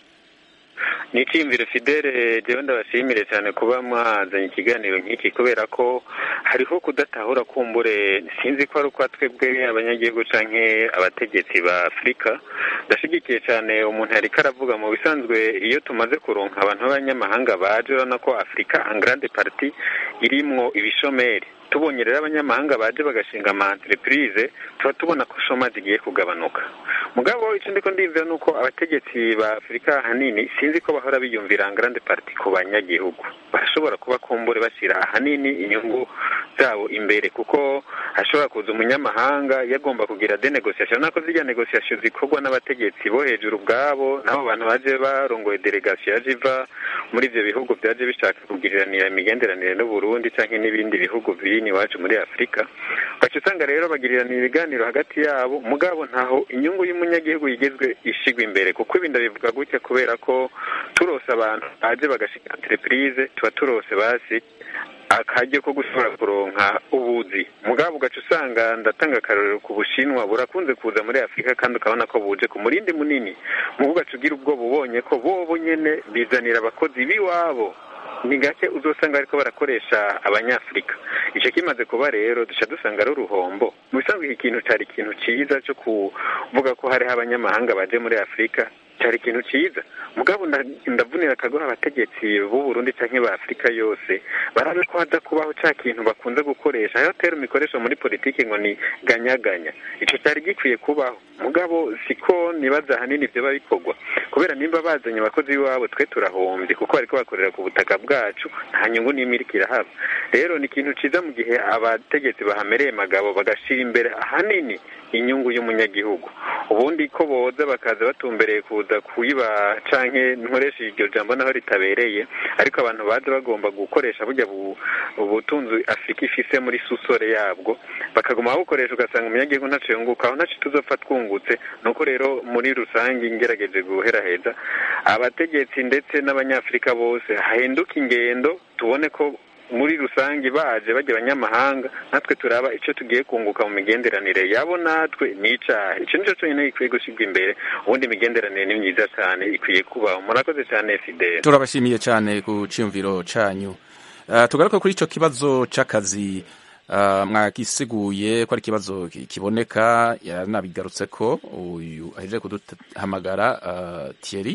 ni icyiyumviro fidele jewe ndabashimire cyane kuba mwazanye ikiganiro nk'iki kubera ko hariho kudatahura kumbure sinzi ko ari uko twebwe abanyagihugu canke abategetsi ba afurika ndashigikiye cyane umuntu yariko aravuga mu bisanzwe iyo tumaze kuronka abantu b'abanyamahanga baje urabona ko afurika angrande parti irimwo ibishomeri tubonye rero abanyamahanga baje bagashinga ama entreprise tuba tubona ko shomazi igiye kugabanuka mugabo icyo ndiko ndivira ni uko abategetsi ba afurika ahanini sinzi ko bahora biyumvira grande parti ku banyagihugu barashobora kuba kumbure bashyira ahanini inyungu zabo imbere kuko hashobora kuza umunyamahanga yagomba kugira de negociation nako zirya negociation zikorwa n'abategetsi bo hejuru ubwabo n'abo bantu baje barongoye delegation yaje iva muri ivyo bihugu byaje bishaka kugiriranira imigenderanire n'uburundi canke n'ibindi bihugu biri iwacu muri afurika ugaca usanga rero bagiriranira ibiganiro hagati yabo mugabo ntaho inyungu y'umunyagihugu yigezwe ishigwa imbere kuko ibi ndabivuga gutya kubera ko turose abantu baje bagashinga entreprise tuba turose basi akaryo ko gushobora kuronka ubuzi mugabo ugaca usanga ndatanga akarorero ku bushinwa burakunze kuza muri afurika kandi ukabona ko buje ku murindi munini mu ugaca ugira ubwoba ubonye ko bobo nyene bizanira abakozi b'iwabo ni gake uzosanga ariko barakoresha abanyafurika icyo kimaze kuba rero duca dusanga ari uruhombo mu bisanzwe iki kintu cyari ikintu cyiza cyo kuvuga ko hariho abanyamahanga baje muri afurika cyari ikintu cyiza mugabo ndavunira akagoha abategetsi b'u Burundi cyangwa ba afurika yose barabe ko haza kubaho cya kintu bakunze gukoresha aho tera imikoresho muri politiki ngo ni ganyaganya icyo cyari gikwiye kubaho mugabo siko nibaza ahanini ibyo bikorwa kubera nimba bazanye abakozi b'iwabo twe turahombye kuko bariko bakorera ku butaka bwacu nta nyungu n'imiliki irahaba rero ni ikintu cyiza mu gihe abategetsi bahamereye magabo bagashira imbere ahanini inyungu y'umunyagihugu ubundi ko boza bakaza batumbereye kuza kuyiba canke nkoresha iryo jambo naho ritabereye ariko abantu baza bagomba gukoresha burya ubutunzi afurika ifise muri susore yabwo bakaguma babukoresha ugasanga umunyagihugu ntaco yunguka aho ntaco tuzopfa twungutse nuko rero muri rusange ngerageje guheraheza abategetsi ndetse n'abanyafurika bose hahinduka ingendo tubone ko muri rusange baje bajya abanyamahanga natwe turaba icyo tugiye kunguka mu migenderanire yabo natwe ni icyaha icyo nicyo cyonyine gikwiye gushyirwa imbere ubundi imigenderanire ni myiza cyane ikwiye kubaho murakoze cyane fidele turabashimiye cyane ku cyiyumviro cyanyu tugaruke kuri icyo kibazo cy'akazi mwagisiguye ko ari ikibazo kiboneka yaranabigarutse ko uyu ahejeje kuduhamagara Thierry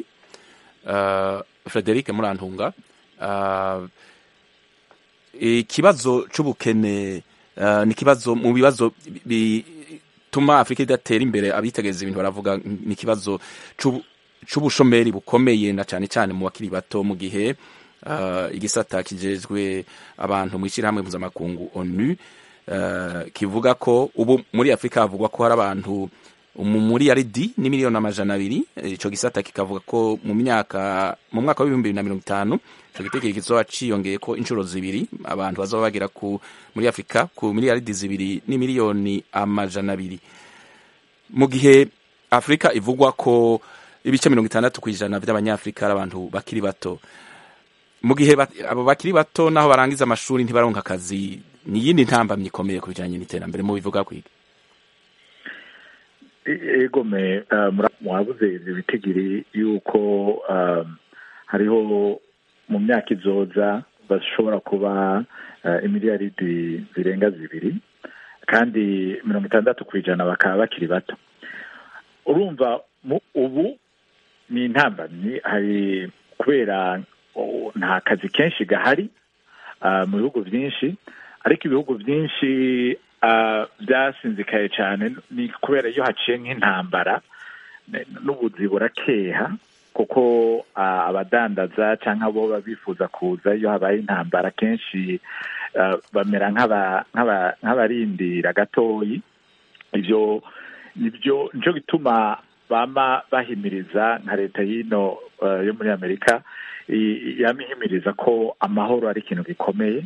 Frederic Murantunga ikibazo cy'ubukene uh, ni ikibazo mu bibazo bituma afurika idatera imbere abitegereza ibintu baravuga ni ikibazo c'ubushomeri bukomeye na cyane cyane mu bakiri bato mu gihe uh, igisata kijejwe abantu mu ishyirahamwe mpuzamakungu onu uh, kivuga ko ubu muri afurika havugwa ko hari abantu muri yaridi ni miliyoni amajana abiri ico gisata kikavuga ko mu myaka mu mwaka w'ibihumbi bibiri na mirongo itanu ico gitekerezo kizoba ciyongeye ko inshuro zibiri abantu bazoba bagera ku muri afurika ku miliyaridi zibiri ni miliyoni amajana abiri mu gihe afurika ivugwa ko ibice mirongo itandatu ku ijana by'abanyafurika ari abantu bakiri bato mu gihe abo bakiri bato naho barangiza amashuri ntibaronka akazi ni iyindi ntambamyi ikomeye ku bijanye n'iterambere mu bivuga kwiga egome mwabuze ibyo bitigiri yuko hariho mu myaka izoza bashobora kuba imiliyaridi zirenga zibiri kandi mirongo itandatu ku ijana bakaba bakiri bato urumva ubu ni intambamyi hari kubera nta kazi kenshi gahari mu bihugu byinshi ariko ibihugu byinshi byasinzikaye cyane ni kubera iyo haciye nk'intambara n'ubuzi burakeha kuko abadandaza cyangwa abo baba bifuza kuza iyo habaye intambara kenshi bamera nk'abarindira gatoyi ibyo nibyo nicyo gituma bama bahimiriza nka leta y'ino yo muri amerika yamihimiriza ko amahoro ari ikintu gikomeye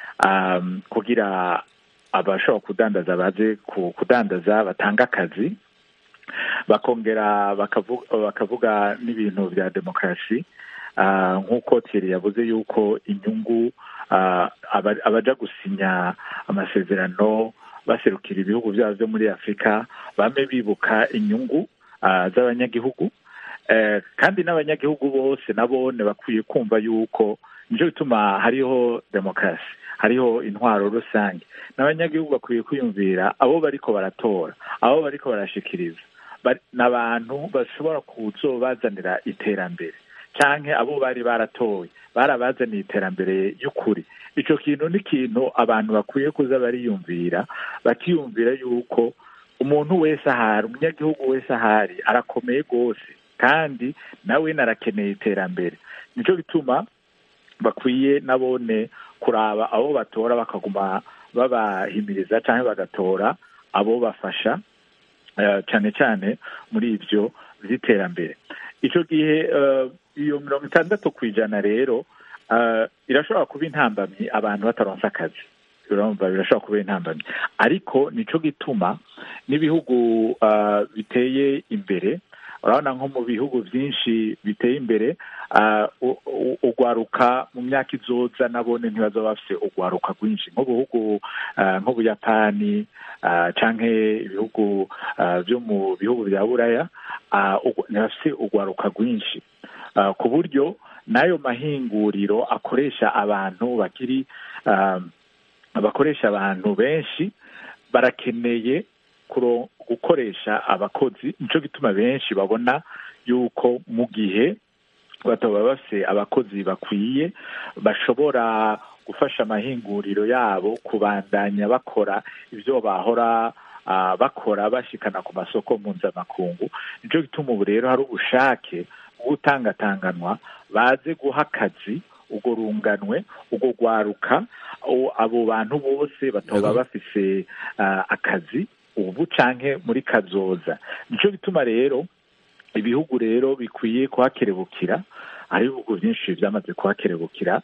kugira abashobora kudandaza baze kudandaza batanga akazi bakongera bakavuga n'ibintu bya demokarasi nk'uko Thierry yavuze yuko inyungu abaja gusinya amasezerano baserukira ibihugu byabo byo muri afurika bame bibuka inyungu z'abanyagihugu kandi n'abanyagihugu bose nabone bakwiye kumva yuko nicyo bituma hariho demokarasi hariho intwaro rusange n'abanyagihugu bakwiye kwiyumvira abo bariko baratora abo bariko barashikiriza n'abantu bashobora kuzobazanira iterambere canke abo bari baratoye barabazaniye iterambere y'ukuri ico kintu ni ikintu abantu bakwiye kuza bariyumvira bakiyumvira yuko umuntu wese ahari umunyagihugu wese ahari arakomeye rwose kandi nawe narakeneye iterambere nico bituma bakwiye nabone kuraba abo batora bakaguma babahimiriza cyangwa bagatora abo bafasha cyane cyane muri ibyo by'iterambere icyo gihe iyo mirongo itandatu ku ijana rero irashobora kuba intambamyi abantu bataronsa akazi urumva birashobora kuba intambamyi ariko nicyo gituma n'ibihugu biteye imbere urabona nko mu bihugu byinshi biteye imbere ugwaruka mu myaka izoza nabone ntibazaba bafite ugwaruka rwinshi nk'ubuhugu nk'ubuyapani cyangwa ibihugu byo mu bihugu bya buraya ntibafite ugwaruka rwinshi ku buryo n'ayo mahinguriro akoresha abantu bakiri bakoresha abantu benshi barakeneye gukoresha abakozi nicyo gituma benshi babona yuko mu gihe bataba bafite abakozi bakwiye bashobora gufasha amahinguriro yabo kubandanya bakora ibyo bahora bakora bashikana ku masoko mpuzamakungu nicyo gituma ubu rero hari ubushake bwo gutangatanganwa baze guha akazi ubwo runganwe ubwo rwaruka abo bantu bose bataba bafise akazi ubu canke muri kazoza nicyo gituma rero ibihugu rero bikwiye kuhakerebukira hari ibihugu byinshi byamaze kuhakerebukira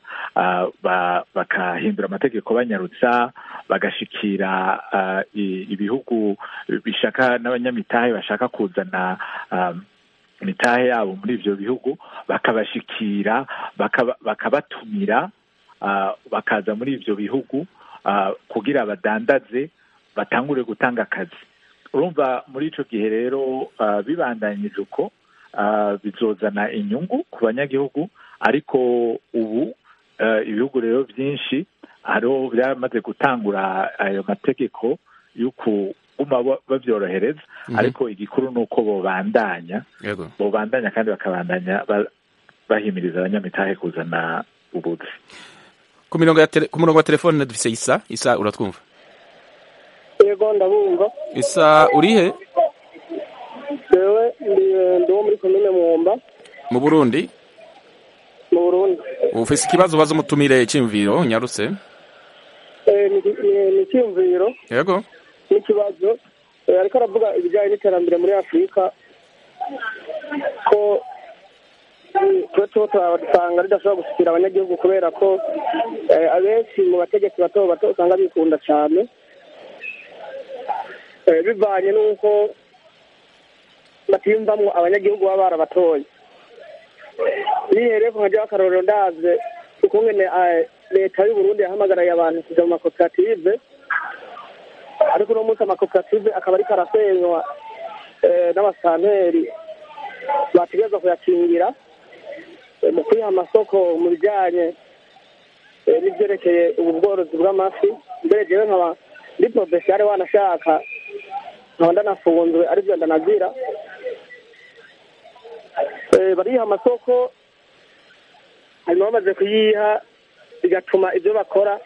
bakahindura amategeko banyarutsa bagashikira ibihugu bishaka n'abanyamitahe bashaka kuzana imitahe yabo muri ibyo bihugu bakabashikira bakabatumira bakaza muri ibyo bihugu kugira badandaze batangure gutanga akazi urumva muri icyo gihe rero bibandanyije uko bizozana inyungu ku banyagihugu ariko ubu ibihugu rero byinshi hariho byamaze gutangura ayo mategeko yo kuguma babyorohereza ariko igikuru ni uko bobandanya bobandanya kandi bakabandanya bahimiriza abanyamitahe kuzana ubuzi ku murongo wa telefone dufise isa isa uratwumva yego ndabumva isa urihe jewe ndi ndi wo muri komine mwumba mu burundi mu burundi ufise ikibazo ubaza umutumire cy'imviro nyarutse Eh, ni ni- ni icyiyumviro yego n'ikibazo Eh, ariko aravuga ibijyanye n'iterambere muri afurika ko mm, twe tuba turasanga ridashobora gusukira abanyagihugu kubera ko eh, abenshi mu bategetsi bato bato usanga bikunda cyane Eh, bivanye n'uko batiyumvamwo abanyagihugu baba barabatoye nihereye ku nkaja w'akarorero ndaze ukungene eh, leta y'uburundi yahamagaraye abantu kuja mu makoperative ariko uno munsi amakoperative akaba ariko arasenywa eh, n'abasanteri bategerezwa kuyakingira eh, mu kwiha amasoko mu bijanye eh, n'ivyerekeye ubu bworozi bw'amafi mbere jewe nkaba ndi porofesiyare wanashaka nkaba ndanafunzwe arivyo ndanazira Eh, bariha amasoko hanyuma bamaze kuyiha bigatuma ibyo bakora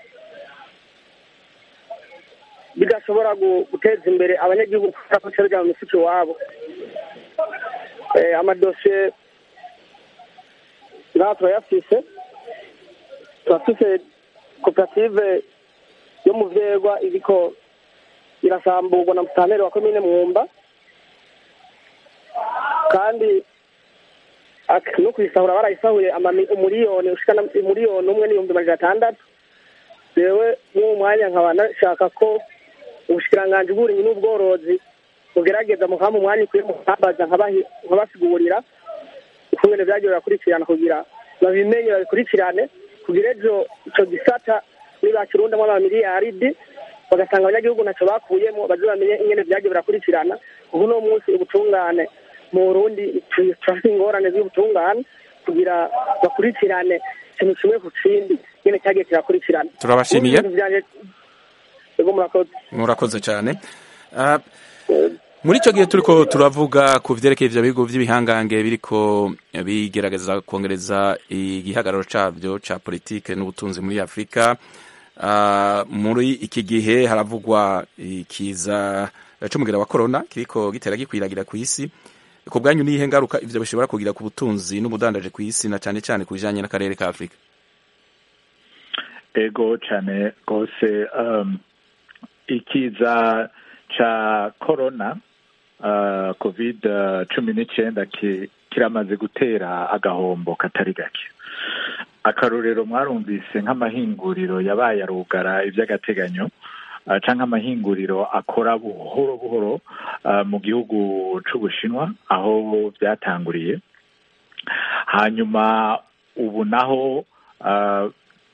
bidashobora gu- guteza imbere abanyagihugu kubera ko cyarujya mu mifuka iwabo Eh, amadosiye ngaha turayafise turafise koperative yo mu vyegwa iriko irasamburwa na musantere wa komine mwumba kandi ak- no kuyisahura barayisahuye amami- umuriyoni ushika na umuriyoni umwe n'ibihumbi majana atandatu jewe mw'uwo mwanya nkaba nashaka ko ubushikiranganji bw'uburimyi n'ubworozi bugerageza mukaba mu mwanya ukwiye mukambaza nkabahi- nkabasigurira ukungene vyagiye birakurikirana kugira babimenye babikurikirane kugira ejo ico gisata nibakirundamwo amamiliyaridi bagasanga abanyagihugu ntaco bakuyemo baze bamenye ingene vyagiye birakurikirana ubu no munsi ubutungane mu burundi tu- turafite ingorane z'ubutungane kugira bakurikirane ikintu kimwe ku kindi nyene cyagiye kirakurikirana Turabashimiye. Ubu ibintu vyanje ego murakoze murakoze cyane Ah, muri icyo gihe turiko turavuga ku vyerekeye ivyo bihugu vy'ibihangange biriko bigerageza kongereza igihagararo cabyo ca politike n'ubutunzi muri afurika Ah, muri iki gihe haravugwa ikiza c'umugera wa korona kiriko gitera gikwiragira ku isi ku bwanyu niyihe ngaruka ivyo bishobora kugira ku butunzi n'ubudandaje ku isi na cane cane ku bijanye n'akarere ka afurika ego cyane rwose um, ikiza ca corona uh, covid cumi n'icyenda ki- kiramaze gutera agahombo katari gake akarorero mwarumvise nk'amahinguriro yabaye arugara iby'agateganyo uh, canke amahinguriro akora buhoro buhoro uh, mu gihugu c'ubushinwa aho byatanguriye hanyuma ubu naho uh,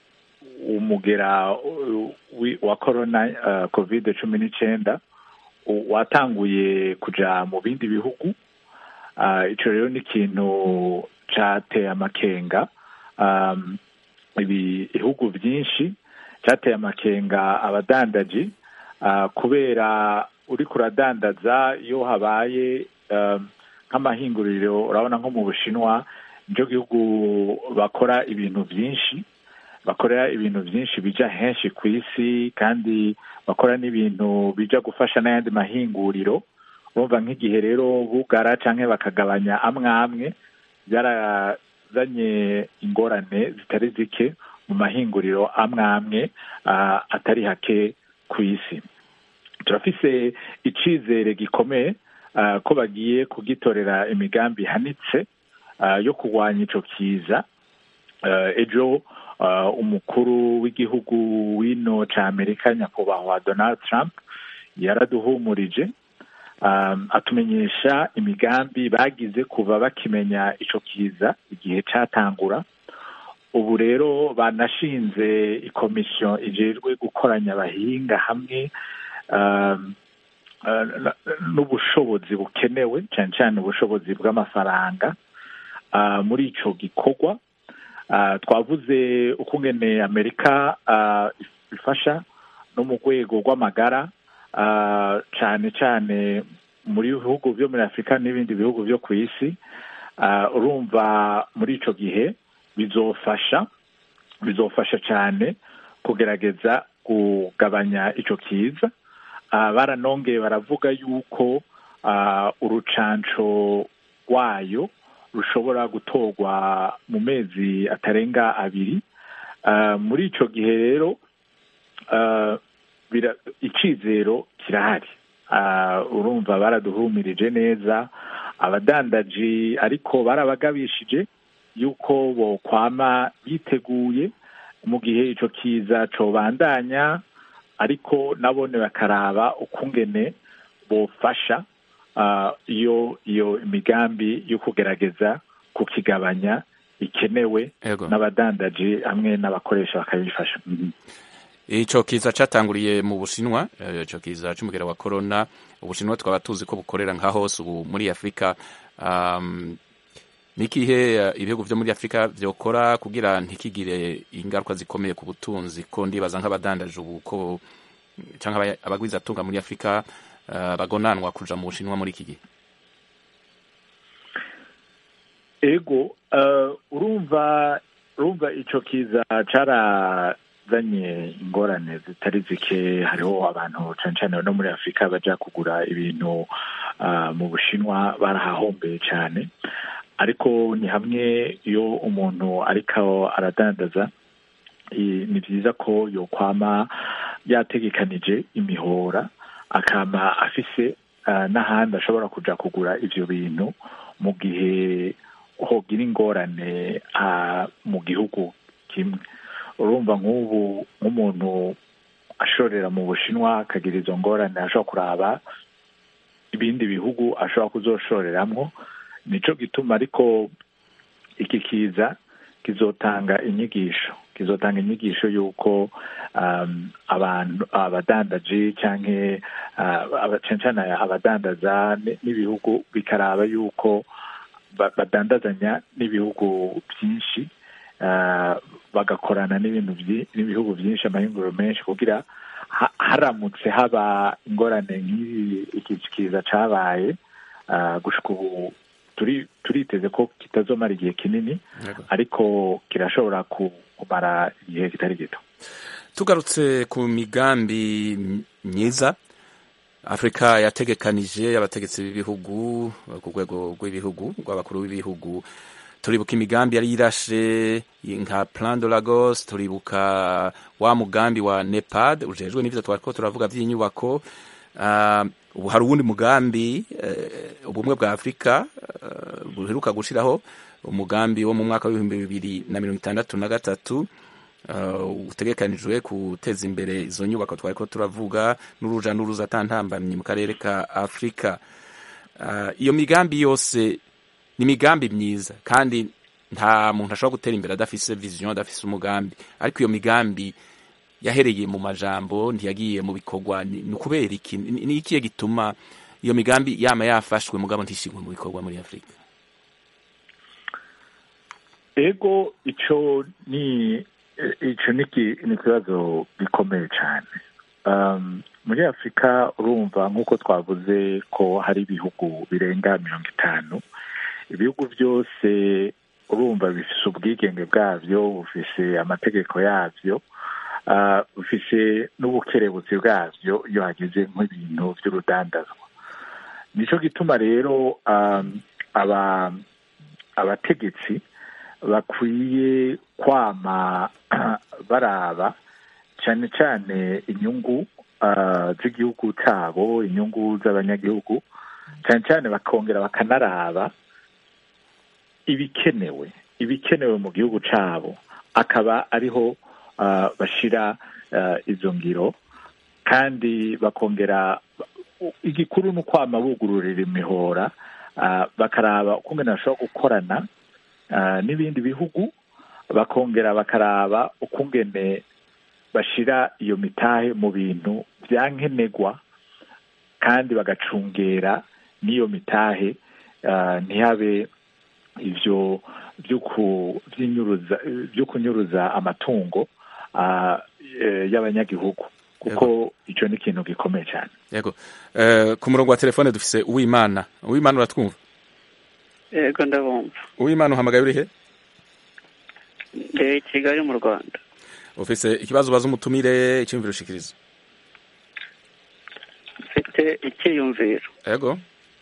umugera uh, wi- wa corona uh, covid cumi n'icyenda u- watanguye kuja mu bindi bihugu uh, ico rero ni ikintu cateye amakenga um, ibi- ibihugu byinshi cyateye amakenga abadandaji uh, kubera uriko uradandaza iyo habaye um, nk'amahinguriro urabona nko mu bushinwa nicyo gihugu bakora ibintu byinshi bakorera ibintu byinshi bija henshi ku isi kandi bakora n'ibintu bija gufasha n'ayandi mahinguriro urumva nk'igihe rero bugara canke bakagabanya amwe amwe byarazanye ingorane zitari zike mu mahinguriro amwe amwe ah, atari hake ku isi turafise icizere gikomeye ah, ko bagiye kugitorera imigambi ihanitse ah, yo kurwanya ico kiza Ah, ejo ah, umukuru w'igihugu w'ino ca amerika nyakubahwa donald trump yaraduhumurije um, atumenyesha imigambi bagize kuva bakimenya ico kiza igihe catangura ubu rero banashinze ikomisiyo ijejwe gukoranya abahinga hamwe um, uh, n- n'ubushobozi bukenewe cyane cyane ubushobozi bw'amafaranga uh, muri ico gikorwa uh, twavuze ukungene amerika uh, ifasha no mu rwego rw'amagara uh, cyane cyane muri bihugu byo muri afurika n'ibindi bihugu byo ku isi uh, urumva muri ico gihe bizofasha bizofasha cyane kugerageza kugabanya ico kiza ah, baranongeye baravuga yuko ah, urucanco rwayo rushobora gutorwa mu mezi atarenga abiri Ah, muri ico gihe rero ah, bira- icizero kirahari Ah, urumva baraduhumirije neza abadandaji ariko barabagabishije yuko bokwama biteguye mu gihe ico kiza cobandanya ariko nabone bakaraba ukungene bofasha ah, iyo iyo imigambi yo kugerageza kukigabanya ikenewe Ego. n'abadandaji hamwe n'abakoresha bakabifasha Mhm. ico kiza catanguriye mu bushinwa eh, ico kiza c'umugera wa corona ubushinwa twaba tuzi ko bukorera nka hose ubu muri afurika um, nikihe eh, ibihugu vyo muri afurika vyokora kugira ntikigire ingaruka zikomeye ku butunzi ko ndibaza nk'abadandaje ubu ko canke aba- abagwizatunga muri afurika eh, bagonanwa kuja mu bushinwa muri iki gihe ego eh, urumva urumva ico kiza carazanye ingorane zitari zike hariho abantu cane cane no muri afurika baja kugura ibintu ah, mu bushinwa barahahombeye cane ariko ni hamwe iyo umuntu ariko aradandaza i- ni vyiza ko yokwama yategekanije imihora akama afise ah, n'ahandi ashobora kuja kugura ivyo bintu mu gihe hogira ingorane ah, mu gihugu kimwe urumva nk'ubu nk'umuntu ashorera mu bushinwa akagira izo ngorane ashobora kuraba ibindi bihugu ashobora kuzoshoreramwo nico gituma ariko iki kiza kizotanga inyigisho kizotanga inyigisho y'uko um, abantu abadandaji canke uh, aba- cane cane abadandaza n- n'ibihugu bikaraba yuko ba- badandazanya n'ibihugu byinshi uh, bagakorana n'ibintu vyi- n'ibihugu byinshi amahinguriro menshi kugira ha- haramutse haba ingorane nk'iyi iki kiza cabaye uh, gushika ubu turi turiteze ko kitazomara igihe kinini ariko kirashobora ku- kumara igihe kitari gito tugarutse ku migambi m- myiza afurika yategekanije abategetsi b'ibihugu eh, ku rwego rw'ibihugu rw'abakuru b'ibihugu turibuka imigambi yari yirashe nka plan de lagos turibuka wa mugambi wa nepad ujejwe n'ivyo twariko turavuga vy'inyubako Ah, ubu hari uwundi mugambi eh, ubumwe bwa afurika eh, buheruka gushiraho umugambi wo mu mwaka w'ibihumbi bibiri na mirongo itandatu na gatatu uh, utegekanijwe guteza imbere izo nyubako twariko turavuga n'uruja n'uruza atantambamye mu karere ka afurika uh, iyo migambi yose ni imigambi myiza kandi nta muntu ashobora gutera imbere adafise vision adafise umugambi ariko iyo migambi yahereye mu majambo ntiyagiye mu bikorwa ni ni ukubera iki ni ni ikihe gituma iyo migambi yama yafashwe mugabo ntishigwe mu bikorwa muri afurika ego ico ni ico ni ki- ni ikibazo gikomeye cyane um, muri afurika urumva nk'uko twavuze ko hari ibihugu birenga mirongo itanu ibihugu byose urumva bifise ubwigenge bwabyo bufise amategeko yabyo uh, bufise n'ubukerebutsi bwabyo iyo hageze nk'ibintu by'urudandazwa nico gituma rero um, aba abategetsi bakwiye kwama baraba cyane cyane inyungu ah, z'igihugu cyabo inyungu z'abanyagihugu cyane cyane bakongera bakanaraba ibikenewe ibikenewe mu gihugu cyabo akaba ariho ah, bashira ah, izo ngiro kandi bakongera igikuru ni ukwama bugururira imihora ah, bakaraba ukungene bashobora gukorana ah, n'ibindi bihugu bakongera bakaraba ukungene bashira iyo mitahe mu bintu byankenerwa kandi bagacungera n'iyo mitahe ah, ntihabe ivyo vyo ku- vy'inyuruza- vyo kunyuruza amatungo ah, eh, y'abanyagihugu kuko ico ni ikintu gikomeye cyane yego Eh, ku murongo wa telefone dufise uwimana uwimana uratwumva yego ndabumva uwimana uhamagaye urihe ndi i kigali mu rwanda ufise ikibazo ubaza umutumire icyumviro ushikiriza mfite icyiyumviro yego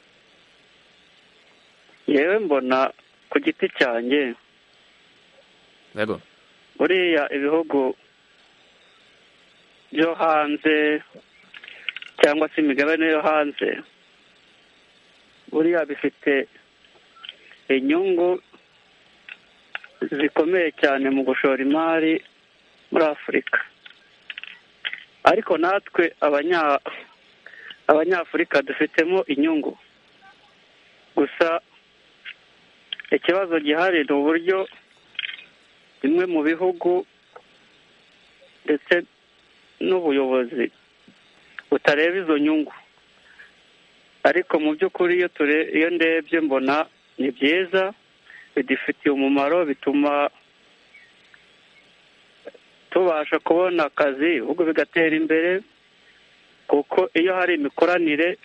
yewe mbona ku giti cyanjye yego buriya ibihugu byo hanze cyangwa se imigabane yo hanze buriya bifite inyungu zikomeye cyane mu gushora imari muri afurika ariko natwe abanya abanyafurika dufitemo inyungu gusa ikibazo gihari ni uburyo bimwe mu bihugu ndetse n'ubuyobozi butareba izo nyungu ariko mu by'ukuri iyo ture iyo ndebye mbona ni byiza bidufitiye umumaro bituma tubasha kubona akazi ibihugu bigatera imbere kuko iyo hari imikoranire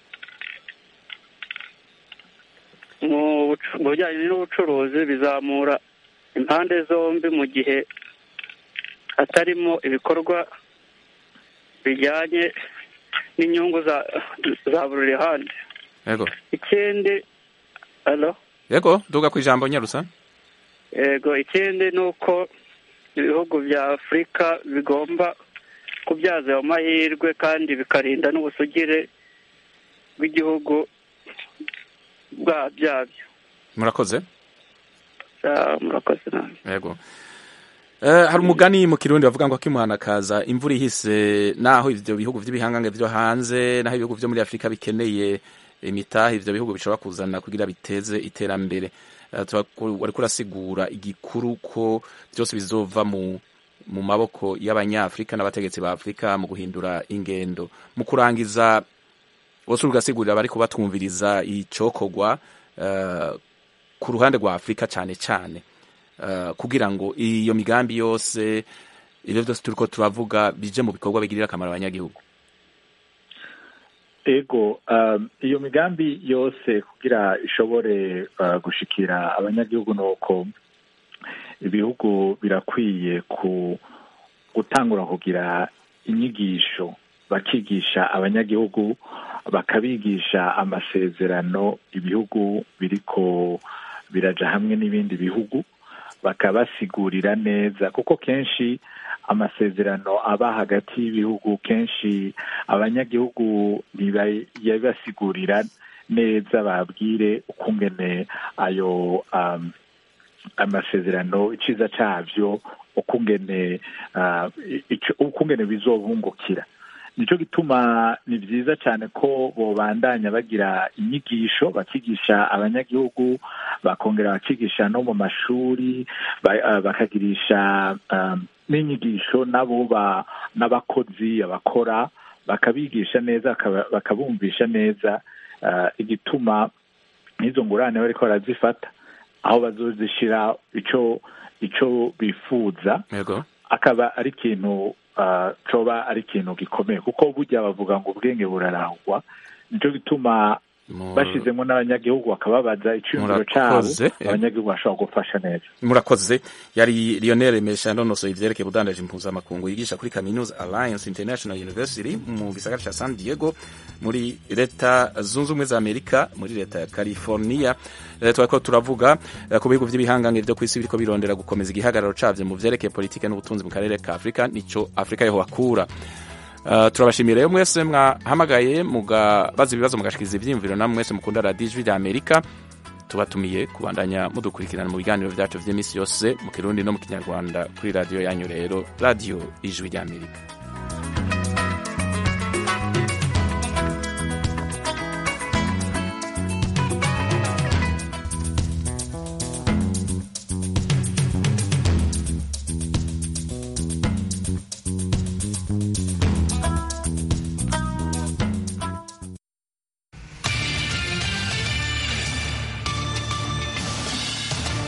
mu bucu- mu bijyanye n'ubucuruzi bizamura impande zombi mu gihe hatarimo ibikorwa bijyanye n'inyungu za za buri ruhande yego ikindi alo yego duga ku ijambo nyarusa yego ikindi ni uko ibihugu bya afurika bigomba kubyaza ayo mahirwe kandi bikarinda n'ubusugire bw'igihugu bwa byabyo murakoze Ah, murakoze nawe yego Eh, hari umugani mu kirundi bavuga ngo akimuhana kaza imvura ihise naho ivyo bihugu vy'ibihangange vyo hanze naho ibihugu vyo muri afurika bikeneye imitahe ivyo bihugu bishobora kuzana kugira biteze iterambere Eh, turaku- wariko urasigura igikuru ko vyose bizova mu mu maboko y'abanyafurika n'abategetsi ba afurika mu guhindura ingendo mu kurangiza bose ugasigurira abari kubatwumviriza icokorwa eh, ku ruhande rwa afurika cyane cyane eh, kugira ngo iyo migambi yose ibyo byose turiko turavuga bije mu bikorwa bigirira akamaro abanyagihugu ego um, iyo migambi yose kugira ishobore uh, gushikira abanyagihugu nuko ibihugu birakwiye ku gutangura kugira inyigisho bakigisha abanyagihugu bakabigisha amasezerano ibihugu biriko biraja hamwe n'ibindi bihugu bakabasigurira neza kuko kenshi amasezerano aba hagati y'ibihugu kenshi abanyagihugu ntibayabasigurira neza babwire ukungene ayo um, amasezerano iciza cyavyo ukungene uh, ico- ukungene bizobungukira nico gituma ni vyiza cyane ko bobandanya bagira inyigisho bakigisha abanyagihugu bakongera bakigisha no mu mashuri ba- uh, bakagirisha um, n'inyigisho nabo ba- n'abakozi abakora bakabigisha neza bakaba- bakabumvisha neza uh, igituma n'izo ngurane bariko barazifata aho bazozishira ico ico bifuza yego akaba ari ikintu uh, coba ari ikintu gikomeye kuko burya bavuga ngo ubwenge burarahwa nico gituma bashizemo n'abanyagihugu bakababaza iciyumviro cabo Murakoze. abanyagihugu bashobora gufasha neza murakoze yari lionel mesha nonosoye ivyerekeye ubudandaji mpuzamakungu yigisha kuri kaminuza alliance international university mu gisagara ca san diego muri leta zunze ubumwe za amerika muri leta ya california Eh, twariko turavuga eh, ku bihugu vy'ibihangange vyo kw'isi biriko birondera gukomeza igihagararo cavyo mu vyerekeye politike n'ubutunzi mu karere ka afurika nico afurika yeho hakura Uh, turabashimira rero mwese mwahamagaye mugabaza ibibazo mugashikiriza ivyiyumviro namwe mwese mukunda radiyo ijwi rya amerika tubatumiye kubandanya mudukurikirana mu biganiro vyacu vy'imisi yose mu kirundi no mu kinyarwanda kuri radiyo yanyu rero radiyo ijwi rya amerika